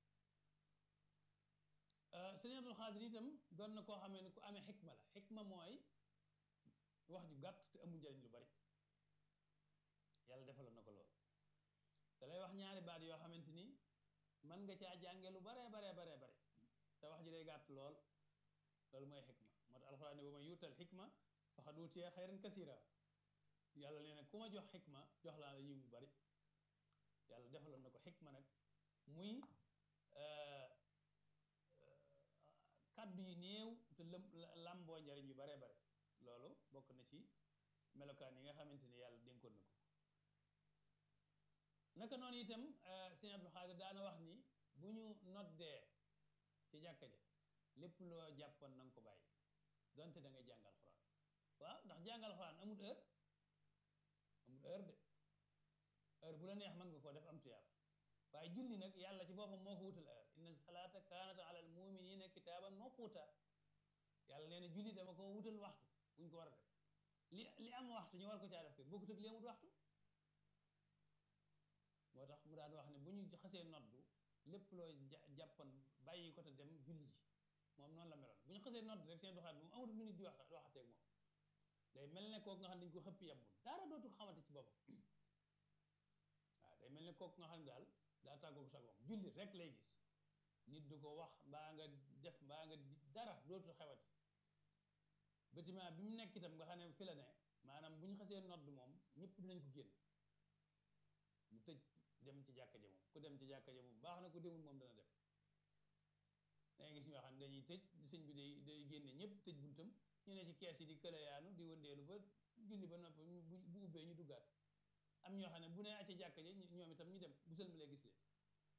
sëriñ Abdul Xaadir itam doon na koo xamee ne ku amee xikma la xikma mooy wax ju gàtt te amul njariñ lu bari yàlla defaloon na ko lool da lay wax ñaari baat yoo xamante ni mën nga caa jànge lu baree baree baree bare te wax ji day gàtt lool loolu mooy xikma moo tax alxuraan ne wa man yuutal xikma faqad uutiya xayran kasiira yàlla nee na ku ma jox xikma jox laa la yiw bu bari yàlla defaloon na ko xikma nag muy kàddu yi néew te lëm làmboo njariñ yu baree bare loolu bokk na ci melokaan yi nga xamante ni yàlla dénkoon na ko naka noonu itam sëñ Abdul Xaadir daana wax ni bu ñu noddee ci jàkka ja lépp loo jàppoon na nga ko bàyyi donte da ngay jàngal xuraan waaw ndax jàngal xuraan amul heure amul heure de heure bu la neex mën nga koo def am tuyaaba waaye julli nag yàlla ci boppam moo ko wutal heure inna salaata kaanat ala al muminina kitaaban mawquuta yàlla nee na julli dama ko wutal waxtu buñ ko war a def li li am waxtu ñu war ko caa def kay bokkut ak li amut waxtu moo tax mu daan wax ne bu ñu xasee noddu lépp loo jàppoon bàyyi ko te dem julli ji moom noonu la meloon bu ñu xasee noddu rek seen doxaat moom amut minute di wax waxateeg moom day mel ne kooku nga xam ne dañu ko xëppi yàbbul dara dootu ko xamante ci boppam waaw day mel ne kooku nga xam ne daal daa tàggoog sagoom julli rek lay gis nit du ko wax mbaa nga def mbaa nga dara dootu xewati bâtiment bi mu nekk itam nga xam ne fi la ne maanaam bu ñu xasee nodd moom ñëpp dinañ ko génn mu tëj dem ci jàkka ja moom ku dem ci jàkka ja moom baax na ku demul moom dana dem dangay gis ñoo xam ne dañuy tëj sëñ bi day day génne ñëpp tëj buntam ñu ne ci kees yi di këlayaanu di wëndeelu ba julli ba noppi bu ubbee ñu duggaat am ñoo xam ne bu ne acca jàkka ja ñoom itam ñu dem bu sëlmalee gis leen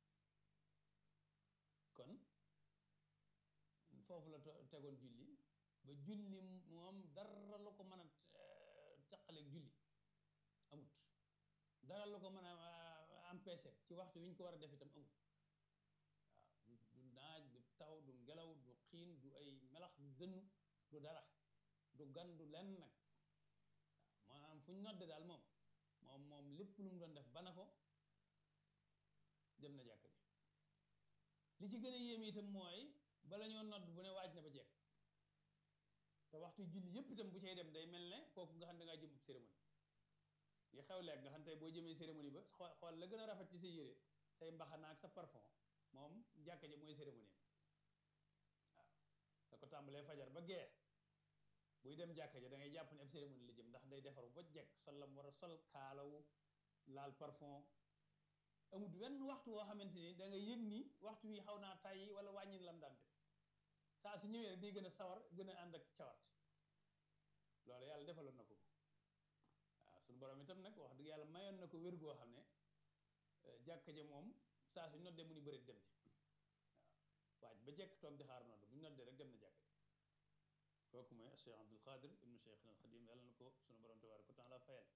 kon foofu la tegoon julli ba julli moom dara la ko mën a caqaleeg julli amut dara la ko mën a empêcher ci waxtu wi ñu ko war a def itam amut waaw du naaj du taw du ngelaw du xiin du ay melax du dënnu du dara du gan du lenn nag waaw maanaam fu ñu nodde daal moom moom moom lépp lu mu doon def bana ko dem na jàkk ji li ci gën a yéem itam mooy bala ñoo nodd bu ne waaj na ba jekk te waxtu julli yëpp itam bu cay dem day mel ne kooku nga xam ne dangaa jëm ab cérémonie yi xew leeg nga xam tey boo jëmee cérémonie ba xool xool la gën a rafet ci sa yére say mbaxana ak sa parfum moom jàkka ji mooy cérémonie waaw da ko tàmbalee fajar ba gee buy dem jàkka ji da ngay jàpp ne ab cérémonie la jëm ndax day defaru ba jekk sol la mu war a sol kaalawu laal parfum amut wenn waxtu woo xamante ni da nga yëg ni waxtu wi xaw naa tàyyi wala wàññin lam daan def saa su ñëwee rek day gën a sawar gën a ànd ak cawarte loolu yàlla defaloon na ko waaw suñu borom itam nag wax dëgg yàlla mayoon na ko wér goo xam ne jàkka ja moom saa su noddee mu ni bëri dem ci waaw waaj ba jekk toog di xaar nodd bu ñu noddee rek dem na jàkka ja kooku mooy Cheikh Abdul Qadir ibnu Cheikh al Xadim yàlla na ko suñu borom tabaaraka wa taala fayal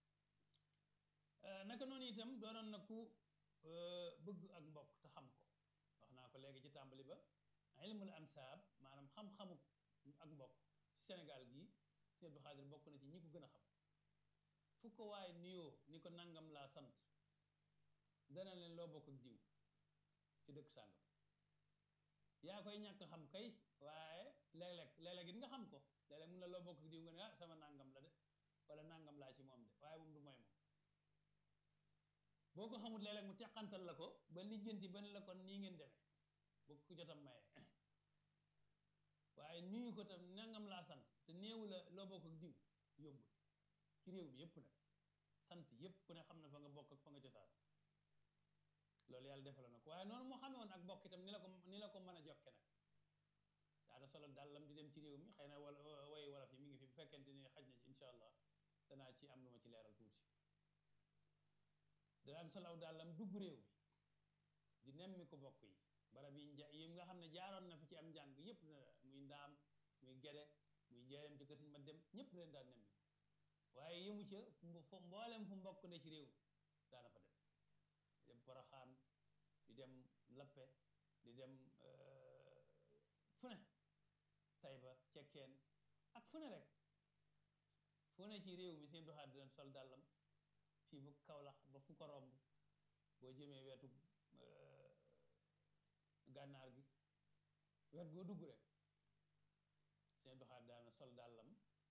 naka noonu itam doonoon na ku bëgg ak mbokk te xam ko wax naa ko léegi ci tàmbali ba ilmul ansaab maanaam xam-xamu ak mbokk ci Sénégal gii Sëñ Abdou Xaadir bokk na ci ñi ko gën a xam fu ko waaye nuyoo ni ko nangam laa sant dana leen loo bokk ak diw ci dëkk sàngam yaa koy ñàkk xam kay waaye léeg-léeg léeg-léeg it nga xam ko léeg-léeg mun la loo bokk ak diw nga ne ah sama nangam la de wala nangam laa ci moom de waaye moom du mooy moom boo ko xamul léeg-léeg mu teqantal la ko ba lijjanti ba ne la kon nii ngeen demee boo ko jotam maye waaye nuyu ko tam nangam laa sant te néewu la loo bokk ak diw yombul ci réew mi yépp nag sant yépp ku ne xam na fa nga bokk ak fa nga cosaan loolu yàlla defaloon na ko waaye noonu moo xamee woon ak bokk itam ni la ko ni la ko mën a jokke nag daana solo dàllam di dem ci réew mi xëy na wala woy wolof yi mi ngi fi bu fekkente ni xaj na ci incha allah danaa ci am lu ma ci leeral tuuti danaan solaw dàllam dugg réew mi di nemmi ko bokk yi barab yi nja yi nga xam ne jaaroon na fi ci am njàng yépp na muy ndaam muy gede muy njeeyam ci kër Sëñ ma dem ñëpp leen daan nemmi waaye yëmu ca fu mboolem fu mbokk ne ci réew daana fa dem di dem Poroxaan di dem Lappe di dem fu ne Tayba Cekkeen ak fu ne rek fu ne ci réew mi seen doxaat dina sol dàllam fii bu Kawlax ba fu ko romb boo jëmee wetu gànnaar gi wet goo dugg rek seen doxaat daana sol dàllam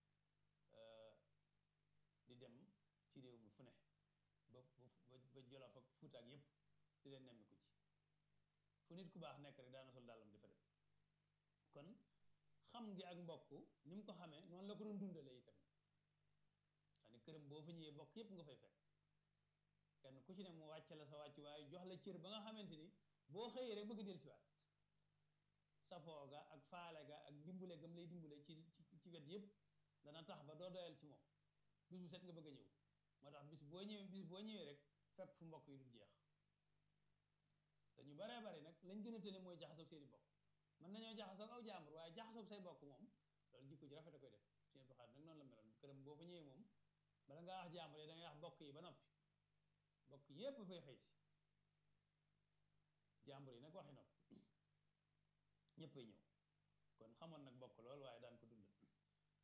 di dem ci réew mi fu ne ba ba Jolof ak Fuuta ak yépp di leen nemmiku ci fu nit ku baax nekk rek daana sol dàllam di fa dem kon xam gi ak mbokk ni mu ko xamee noonu la ko doon dundalee itam xam ne këram boo fa ñëwee bokk yépp nga fay fekk kenn ku ci ne mu wàcce la sa wàcc waaye jox la cër ba nga xamante ni boo xëyee rek bëgg del si waat safoo ga ak faale ga ak dimbule gam lay dimbule ci ci wet yépp dana tax ba doo doyal ci moom bis bu set nga bëgg a ñëw moo tax bis boo ñëwee bis boo ñëwee rek fekk fu mbokk yi du jeex te ñu baree bari nag lañ gën a tëne mooy jaxasoog seeni bokk mën nañoo jaxasoog aw jàmbur waaye jaxasoog say bokk moom loolu jikko ji rafet a koy def seen doxaat nag noonu la meloon këram boo fa ñëwee moom bala ngaa wax jàmbur yi da ngay wax bokk yi ba noppi bokk yépp fay xëy si jàmbur yi nag waxi noppi ñëppay ñëw kon xamoon nag bokk lool waaye daan ko dundal waaye noonu la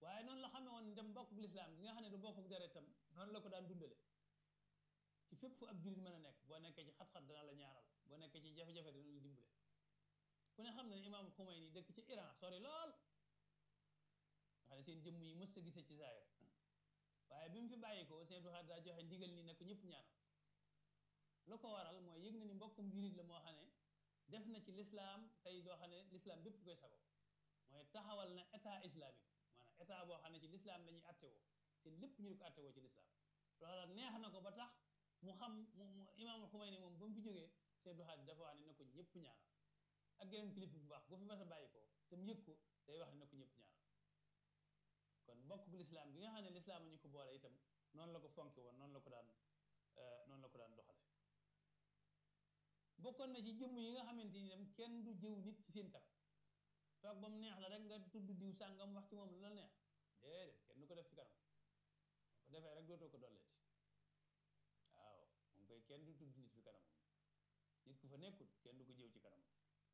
xamee woon itam mbokk lislaam gi nga xam ne du bokk deretam noonu la ko daan dundale ci fépp fu ab jullit mën a nekk boo nekkee ci xat-xat dana la ñaaral boo nekkee ci jafe-jafe dana la dimbale ku ne xam ne imaam Xumayni dëkk ci Iran sori lool nga xam ne seen jëmm yi mës a gisee ci zaahir waaye bi mu fi bàyyi ko seen duxaat daa joxe ndigal ni ne ko ñëpp ñaanal lu ko waral mooy yëg na ni mbokkum jullit la moo xam ne def na ci lislaam tey doo xam ne lislaam bépp koy sago mooy taxawal na état islamique maanaam état boo xam ne ci lislaam la ñuy attewoo seen lépp ñu di ko attewoo ci lislaam loola neex na ko ba tax mu xam mu mu imaamul Xumayni moom ba mu fi jógee seen duxaat dafa wax ne na ko ñëpp ñaanal ak geneen kilifa bu baax bu fi mas a bàyyi ko te mu yëg ko day wax ne na ko ñëpp ñaanal kon mbokk lislaam gi nga xam ne lislaam ñu ko boole itam noonu la ko fonke woon noonu la ko daan noonu la ko daan doxale bokkoon na ci jëmm yi nga xamante ni dem kenn du jëw nit ci seen kanam toog ba mu neex la rek nga tudd diw sàngam wax ci moom lu la neex déedéet kenn du ko def ci kanam ko defee rek dootoo ko dolleeti waaw moom koy kenn du tudd nit fi kanam nit ku fa nekkul kenn du ko jëw ci kanam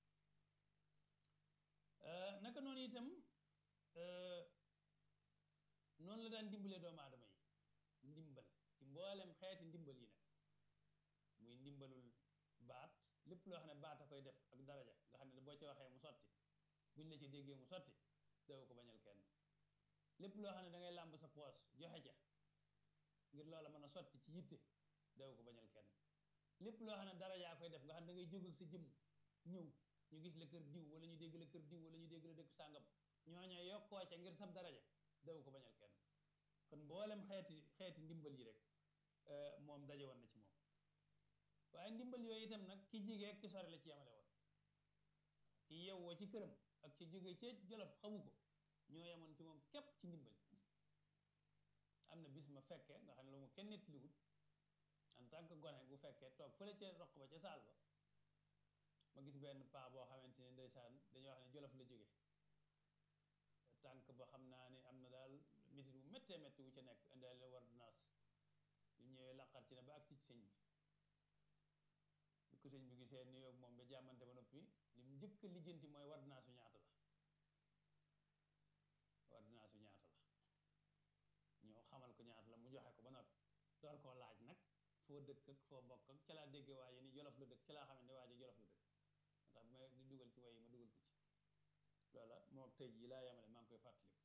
naka noonu itam noonu la daan dimbalee doomu aadama yi ndimbal ci mboolem xeeti ndimbal yi nag muy ndimbalul baat lépp loo xam ne baat a koy def ak daraja nga xam ne boo ci waxee mu sotti buñ la ci déggee mu sotti daw ko bañal kenn lépp loo xam ne da ngay làmb sa poos joxe ca ngir loola mën a sotti ci yitte daw ko bañal kenn lépp loo xam ne darajaa koy def nga xam ne da ngay jóg ak sa jëmm ñëw ñu gis la kër diw wala ñu dégg la kër diw wala ñu dégg la dëkk sàngam ñooña yokkoo ca ngir sab daraja daw ko bañal kenn kon mboolem xeeti xeeti ndimbal yi rek moom daje woon na ci moom waaye ndimbal yooyu itam nag ki jigee ki sore la ci yemale woon ki yewwoo ci këram ak ci jóge ci jolof xamu ko ñoo yemoon ci moom képp ci ndimbal am na bis ma fekkee nga xam ne lu mu kenn nettaliwut en tant que gone bu fekkee toog fële ca roq ba ca saal ba ma gis benn paa boo xamante ne ndeysaan dañuy wax ne jolof la jóge tànk ba xam naa ne am na daal métit bu méttee métti wu ca nekk indaale ordonnance yu ñëwee laqar ci ne ba agsi ci sëñ bi bi ko sëñ bi gisee nuyoo ak moom ba jàmmante ba noppi li mu njëkk a lijjanti mooy ordonnance yu ñaata la ordonnance yu ñaata la ñoo xamal ko ñaata la mu joxe ko ba noppi door koo laaj nag foo dëkk ak foo bokk ak ca laa déggee waaye ni jolof la dëkk ca laa xam ne waaye jolof la dëkk moo tax ma di dugal ci way yi ma dugal ko ci loola moo tey jii laa yemale maa ngi koy fàttaliku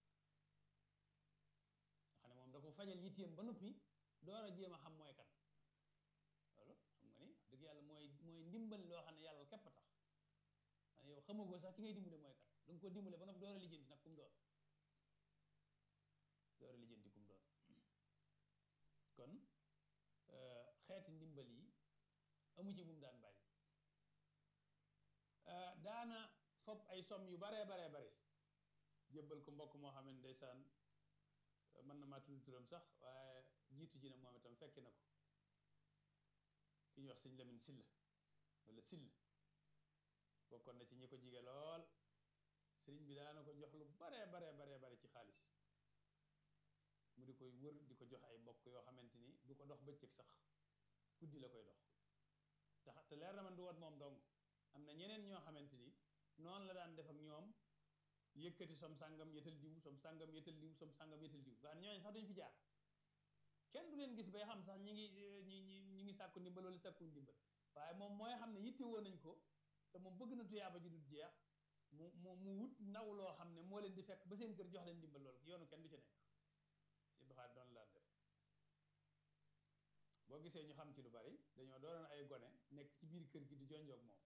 nga xam ne moom da ko fajal yitteem ba noppi door a jéem a xam mooy kan loolu xam nga ni wax dëgg yàlla mooy mooy ndimbal loo xam ne yàlla képp a tax man yow xamagoo sax ki ngay dimbale mooy kan da nga ko dimbale ba noppi door a lijjanti nag kum doon door a lijjanti kum doon kon xeeti ndimbal yi amu ci bu mu daan bàyyi daana fopp ay somm yu baree baree bari jébbal ko mbokk moo xam ne ndeysaan mën na maa tudd turam sax waaye jiitu ji na moom itam fekki na ko ki ñuy wax sëñ Lamin Silla wala Sill bokkoon na ci ñi ko jige lool sëriñ bi daana ko jox lu baree baree baree bari ci xaalis mu di koy wër di ko jox ay mbokk yoo xamante ni du ko dox bëccëg sax guddi la koy dox tax te leer na man du wat moom dong am na ñeneen ñoo xamante ni noonu la daan def ak ñoom yëkkati som sàngam yetal diw som sàngam yetal diw som sàngam yetal diw nga ñooñu sax duñ fi jaar kenn du leen gis bay xam sax ñi ngi ñi ñi ñi ngi sàkku ndimbal wala sàkku ndimbal waaye moom mooy xam ne yitte woon nañ ko te moom bëgg na tuyaaba ji dul jeex mu mu mu wut ndaw loo xam ne moo leen di fekk ba seen kër jox leen ndimbal loolu yoonu kenn du ci nekk si doxaat doon laan def boo gisee ñu xam ci lu bari dañoo doonoon ay gone nekk ci biir kër gi di jonjoog moom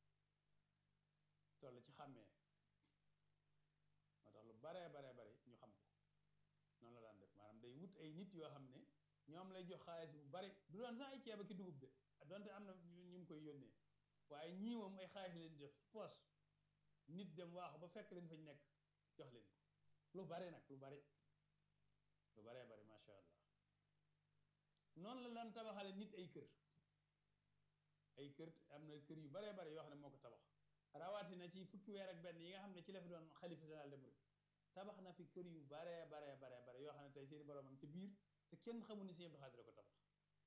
toll ci xàmmee moo tax lu baree baree bari ñu xam ko noonu la daan def maanaam day wut ay nit yoo xam ne ñoom lay jox xaalis bu bari du doon sax ay ceeb ak i dugub de donte am na ñu mu koy yónnee waaye ñii moom ay xaalis leen di def ci poos nit dem waaxu ba fekk leen fañ nekk jox leen ko lu bari nag lu bari lu baree bari macha allah noonu la daan tabaxale nit ay kër ay kër am na kër yu baree bari yoo xam ne moo ko tabax rawatina ci fukki weer ak benn yi nga xam ne ci la fi doon xalifa général de Mouride tabax na fi kër yu baree baree baree bare yoo xam ne tey seeni borom am ci biir te kenn xamul ni Sëñ Abdou Khadre ko tabax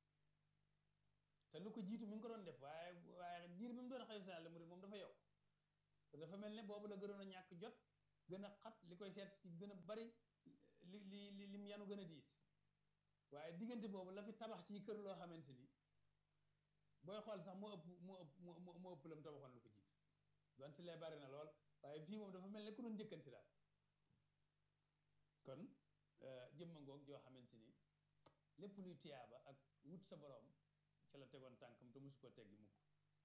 te lu ko jiitu mi ngi ko doon def waaye waaye diir bi mu doon xalifa général de Mouride moom dafa yow te dafa mel ne boobu la gënoon a ñàkk jot gën a xat li koy seet si gën a bari li li li lim yanu gën a diis waaye diggante boobu la fi tabax ci kër loo xamante ni booy xool sax moo ëpp moo ëpp moo moo ëpp la mu tabaxoon lu ko jiitu donte lee bari na lool waaye fii moom dafa mel ne ku doon njëkkanti daal kon jëmma ngoog joo xamante ni lépp luy tiyaaba ak wut sa borom ca la tegoon tànkam te mosu koo teggi mukk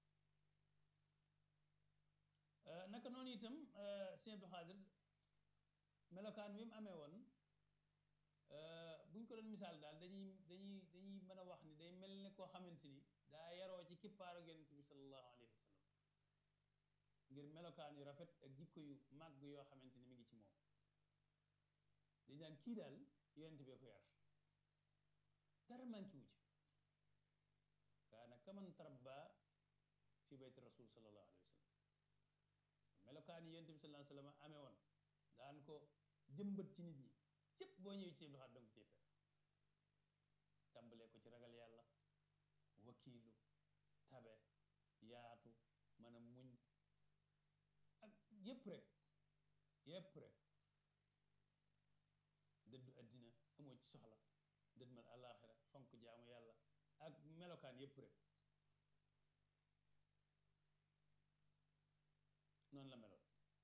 naka noonu itam sëñ Abdou Khadir melokaan bi mu amee woon buñ ko doon misaal daal dañuy dañuy dañuy mën a wax ni day mel ne koo xamante ni daa yaroo ci kippaaru yonent bi sallallahu alayhi wa sallam ngir melokaan yu rafet ak jikko yu màgg yoo xamante ni mi ngi ci moom dañ daan kii daal yonent bee ko yar dara manki wu ci kaana kaman tarabba fi bayti rasul sallallahu alayhi wa sallam melokaan yi yonent bi sallallahu alayhi wa sallam amee woon daan ko jëmbat ci nit ñi cëpp boo ñëwee ci doxaat danga ko cee fekk tàmbalee ko ci ragal yàlla wakiilu tabe yaatu mën a muñ ak yépp rek yépp rek dëddu àddina amoo ci soxla dëdmal àllaaxira fonk jaamu yàlla ak melokaan yépp rek noonu la meloon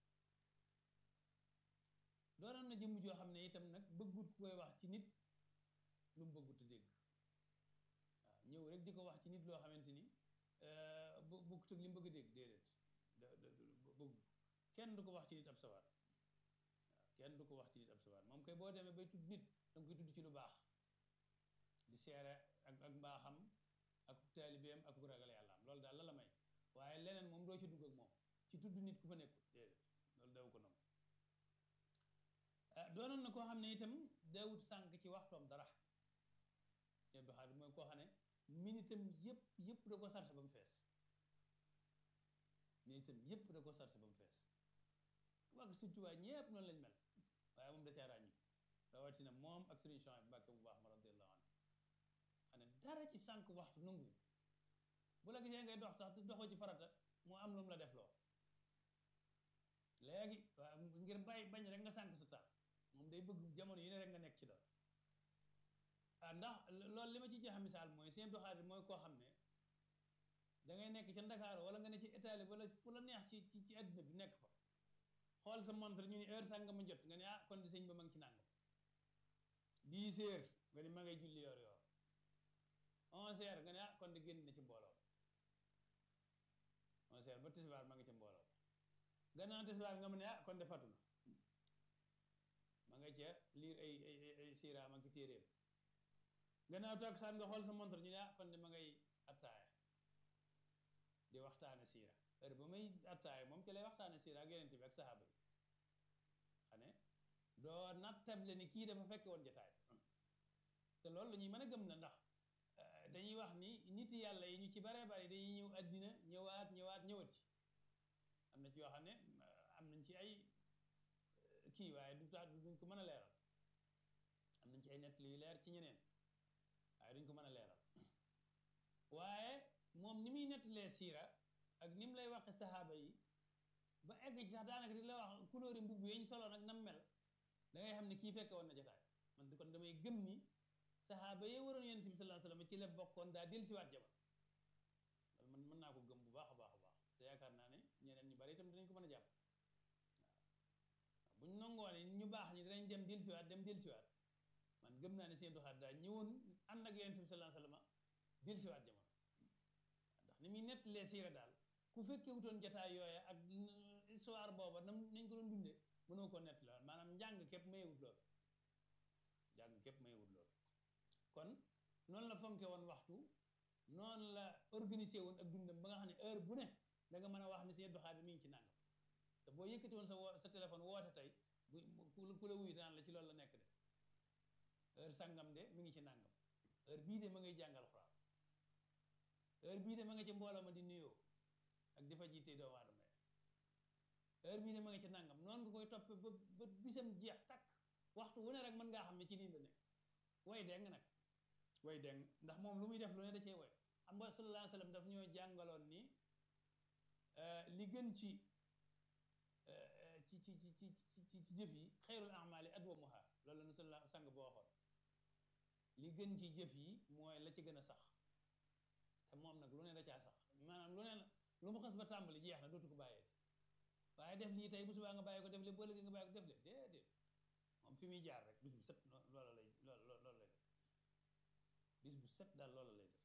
doonoon na jëmm joo xam ne itam nag bëggut koy wax ci nit lu mu bëggut a dégg waaw ñëw rek di ko wax ci nit loo xamante ni bu bëggut ak li mu bëgg a dégg déedéet da bëgg kenn du ko wax ci nit ab sawaar waaw kenn du ko wax ci nit ab sawaar moom koy boo demee bay tudd nit danga koy tudd ci lu baax di seere ak ak mbaaxam ak taalibeem ak ku ragal yàlla am loolu daal la la may waaye leneen moom doo ci dugg ak moom ci tudd nit ku fa nekkul déedéet loolu daw ko nangu doonoon na koo xam ne itam daawut sànq ci waxtoom dara Sëñ Abdou Khadre mooy koo xam ne minitam yëpp yëpp da ko sarse ba mu fees minitam yëpp da ko sarse ba mu fees wax surtout waaye ñëpp noonu lañ mel waaye moom da cee ràññi rawatina moom ak Sëriñ Chouaïb Mbàkke bu baax ma radiyallahu anhu xam ne dara ci sànq waxtu nangu bu la gisee ngay dox sax te doxoo ci farata moo am lu mu la def loo léegi waaw ngir bàyyi bañ rek nga sànq sa tax moom day bëgg jamono yi ne rek nga nekk ci dara ah ndax loolu li ma ci joxe misaal mooy Sëñ Abdou Khadre mooy koo xam ne da ngay nekk ca Ndakaaru wala nga ne ci Italie wala fu la neex ci ci ci àddina bi nekk fa xool sa montre ñu ni heure sànga ma jot nga ne ah kon di sëñ ba ma ngi ci nàngam dix heures nga ni ma ngay julli yoor yoor onze heures nga ne ah kon di génn na ci mbooloo onze heures ba tisbaar ma ngi ci mbooloo gannaaw tisbaar nga mu ne ah kon de fatu na ma nga ca liir ay ay ay siiraam ak téeréem gannaaw toog saan nga xool sa montre ñu ne ah kon de ma ngay attaaya di waxtaane siira heure ba muy attaaya moom ci lay waxtaane siira ak yeneen bi ak saxaaba yi xane doo nattable ni kii dafa fekke woon jataay te loolu la ñuy mën a gëm na ndax dañuy wax ni nit yàlla yi ñu ci baree bari dañuy ñëw àddina ñëwaat ñëwaat ñëwati am na ci yoo xam ne am nañ ci ay kii waaye du tax duñ ko mën a leeral am nañ ci ay nett yu leer ci ñeneen waaye duñ ko mën a leeral waaye moom ni muy nettalee siira ak ni mu lay waxe saxaaba yi ba egg ci sax daanaka di la wax couleur mbubb yi ñu soloon ak nam mel da ngay xam ne kii fekke woon na jotaay man kon damay gëm ni saxaaba yi waroon yonent bi sallallahu alayhi wasallam ci la bokkoon daa dellusiwaat jamono loolu man mën naa ko gëm bu baax a baax a baax te yaakaar naa ne ñeneen ñu bari itam dinañ ko mën a jàpp waaw buñ nangoo ne ñu baax ñi dinañ dem dellusiwaat dem dellusiwaat man gëm naa ne Sëñ Abdou Khadre daa ñëwoon ànd ak yonent bi sallallahu alayhi wasallam dellusiwaat jamono ndax ni muy nettalee siira daal ku fekkee wutoon jataay yooya ak histoire booba nam nañ ko doon dundee mënoo koo nettali woon maanaam njàng képp mayewut lool njàng képp mayewut lool kon noonu la fonke woon waxtu noonu la organisé woon ak dundam ba nga xam ne heure bu ne da nga mën a wax ni Sëñ Abdou Khadre mi ngi ci nàngam te boo yëkkati woon sa wo sa téléphone woote tey bu ku la wuyu daan la ci loolu la nekk de heure sangam de mi ngi ci nàngam heure bii de ma ngay jàngal xuraan heure bii de ma nga ci mbooloo ma di nuyoo ak di fa jiite doomu aadama yi heure bii de ma nga ci nàngam noonu nga koy toppe ba ba bisam jeex takk waxtu wu ne rek mën ngaa xam ne ci lii la nekk way deng nag way deng ndax moom lu muy def lu ne da cee way xam nga sallallahu alayhi wa sallam daf ñoo jàngaloon ni li gën ci ci ci ci ci ci jëf yi xayrul amali adwamuha loolu la nu sa sang boo waxoon li gën ci jëf yi mooy la ci gën a sax te moom nag lu ne da caa sax maanaam lu ne lu mu xas ba tàmbali jeex na dootu ko bàyyeeti waaye def lii tey bu subaa nga bàyyi ko def le boo léegi nga bàyyi ko def le déedéet moom fi muy jaar rek bis bu set loola lay loolu loolu lay def bis bu set daal loola lay def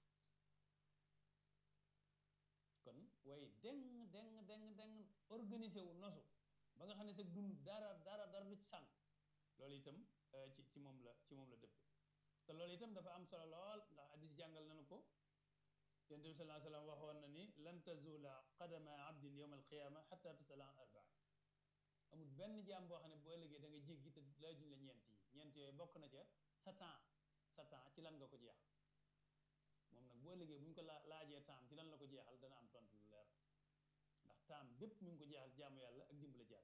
kon way deng deng deng deng organisé wu nosu ba nga xam ne sa dund dara dara dara du ci sànq loolu itam ci ci moom la ci moom la dëpp te loolu itam dafa am solo lool ndax addis jàngal nañu ko yonent bi sallallahu alayhi wasallam waxoon na ni lan tazula qadama abdin yawma alqiyama xata tusala an arbaa amul benn jaam boo xam ne boo ëllëgee da nga jéggi te laajuñ la ñeent yi ñeent yooyu bokk na ca sa temps sa temps ci lan nga ko jeex moom nag boo ëllëgee bu ñu ko laa laajee temps ci lan la ko jeexal dana am tontu lu leer ndax temps bépp mi ngi ko jeexal jaamu yàlla ak dimbala jaam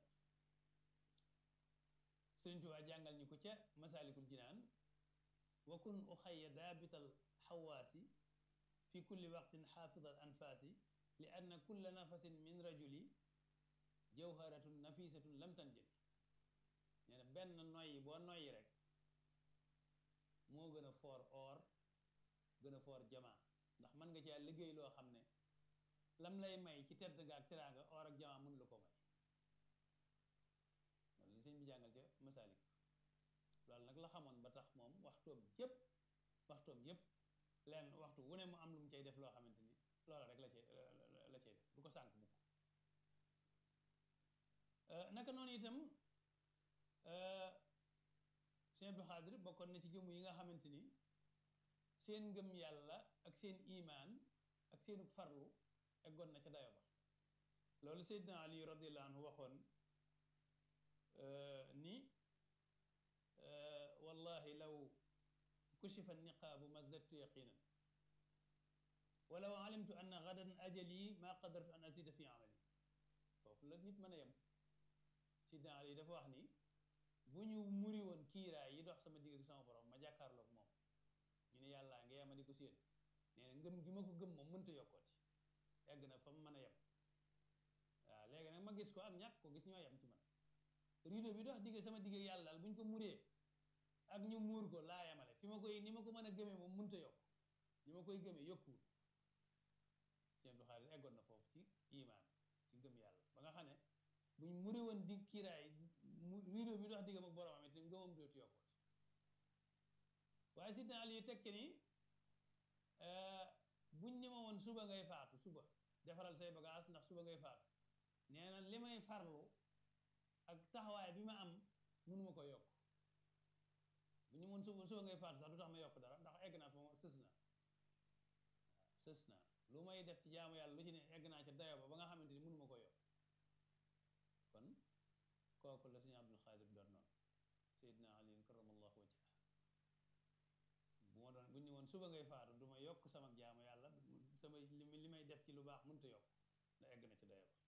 Sëriñ Tuubaa jàngal ñu ko ca masaalikul jinaan wa kun uxayya daabital xawaasi fi kulli waqtin xaafidal anfaasi li anna kulla nafasin min rajuli jawharatun nafisatun lam tanjali nee na benn noyyi boo noyyi rek moo gën a foor or gën a foor jamaa ndax mën nga caa liggéey loo xam ne lam lay may ci tedd nga ak teraanga or ak jamaa mënu la ko may loolu sëñ bi jàngal ca masaalik loolu nag la xamoon ba tax moom waxtoom yépp waxtoom yépp leen waxtu wu ne mu am lu mu cay def loo xamante ni loola rek la cay la cay def du ko sànk mukk naka noonu itam sëñ Abdou Xaadir bokkoon na ci jëmm yi nga xamante ni seen ngëm yàlla ak seen imaan ak seenu farlu eggoon na ca dayo ba loolu Seydina Ali radiyallahu anhu waxoon ni wallahi law kushifa niqaabu mazdadtu yaqinan walaw alimtu anna gadan ajali ma qadartu an azida fi amali foofu la nit mën a yem Seydina Ali dafa wax ni bu ñu muri woon kiiraay yi dox sama digg ak sama borom ma jàkkaarloog moom ñu ne yàllaa nga yema di ko séen nee na ngëm gi ma ko gëm moom mënta yokkooti egg na fa mu mën a yem waaw léegi nag ma gis ko ak ñàkk ko gis ñoo yem ci man rido bi dox digg sama digg yàlla daal bu ñu ko muree ak ñu muur ko laa yemale fi ma koy ni ma ko mën a gëmee moom mënta yokk ni ma koy gëmee yokkuwul sëñ Abdou Xaadir eggoon na foofu ci imaan ci ngëm yàlla ba nga xam ne buñ muri woon dig kiiraay mu rido bi dox diggam ak boromam it ngëmam dootu yokkooti waaye sidna Ali teg ci ni buñ ni ma woon suba ngay faatu suba defaral say bagage ndax suba ngay faatu nee na li may farlu ak taxawaay bi ma am mënuma ko yokk bu ñu mën suba suba ngay faatu sax du tax ma yokk dara ndax egg naa fa ma sës naa sës naa lu may def ci jaamu yàlla lu ci ne egg naa ca dayo ba ba nga xamante ni mënuma ko yokk kon kooku la suñu Abdul Xaadir doon noonu Seydina Ali karamallahu wajha bu ma doon bu ñu woon suba ngay faatu du ma yokk sama jaamu yàlla sama li may def ci lu baax mënta yokk da egg na ci dayo ba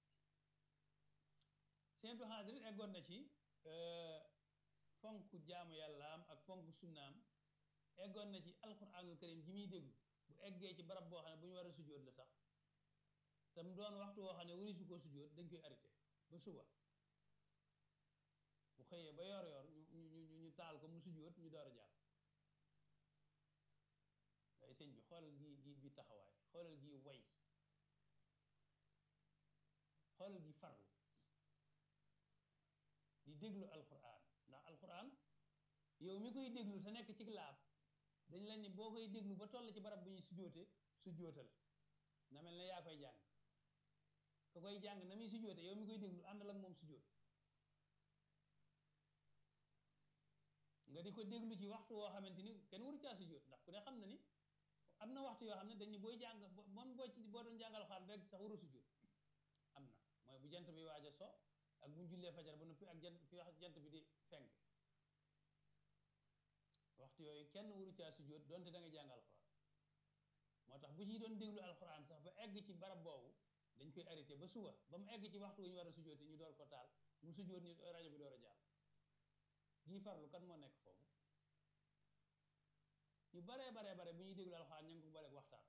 Sëñ Abdul Xaadir eggoon na ci fonk jaamu yàllaam ak fonk sunnaam eggoon na ci alquranul karim ji muy déglu bu eggee ci barab boo xam ne bu ñu war a sujjóot la sax te mu doon waxtu woo xam ne wari su koo sujjóot dañ koy arrêté ba suba bu xëyee ba yor yor ñu ñu ñu taal ko mu sujjóot ñu door a jàll waaye sëñ bi xoolal gi gi bi taxawaay xoolal gi way xoolal gi farlu di déglu alquran ndax alquran yow mi koy déglu te nekk ci laab dañ la ni boo koy déglu ba toll ci barab bu ñuy sujjóote sujjóotal na mel ne yaa koy jàng ka koy jàng na muy sujjóote yow mi koy déglu àndal ak moom sujjóot nga di ko déglu ci waxtu woo xamante ni kenn waru caa sujjóot ndax ku ne xam na ni am na waxtu yoo xam ne dañ ni booy jàng moom boo ci boo doon jàngal xaan rek sax waru sujjóot am na mooy bu jant bi waaj a so ak bu ñu jullee fajar ba noppi ak jant fi wax jant bi di fenk waxtu yooyu kenn waru caa sujjóot donte da nga jàng alxuraan moo tax bu ci doon déglu alxuraan sax ba egg ci barab boobu dañ koy arrêté ba suba ba mu egg ci waxtu wu ñu war a sujjóoti ñu door ko taal mu sujjóot ñu rajo bi door a jàll gii farlu kan moo nekk foofu ñu baree baree bare bu ñuy déglu alxuraan ña ngi ko booleeg waxtaan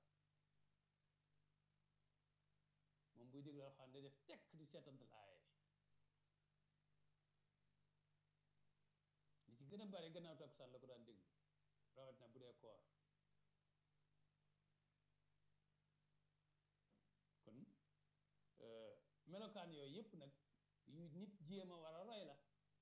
moom buy déglu alxuraan day def tekk di seetantal aaye bare gannaaw takkusaan la ko daan déglu rawatina bu dee koor kon melokaan yooyu yëpp nag yu nit jéem a war a roy la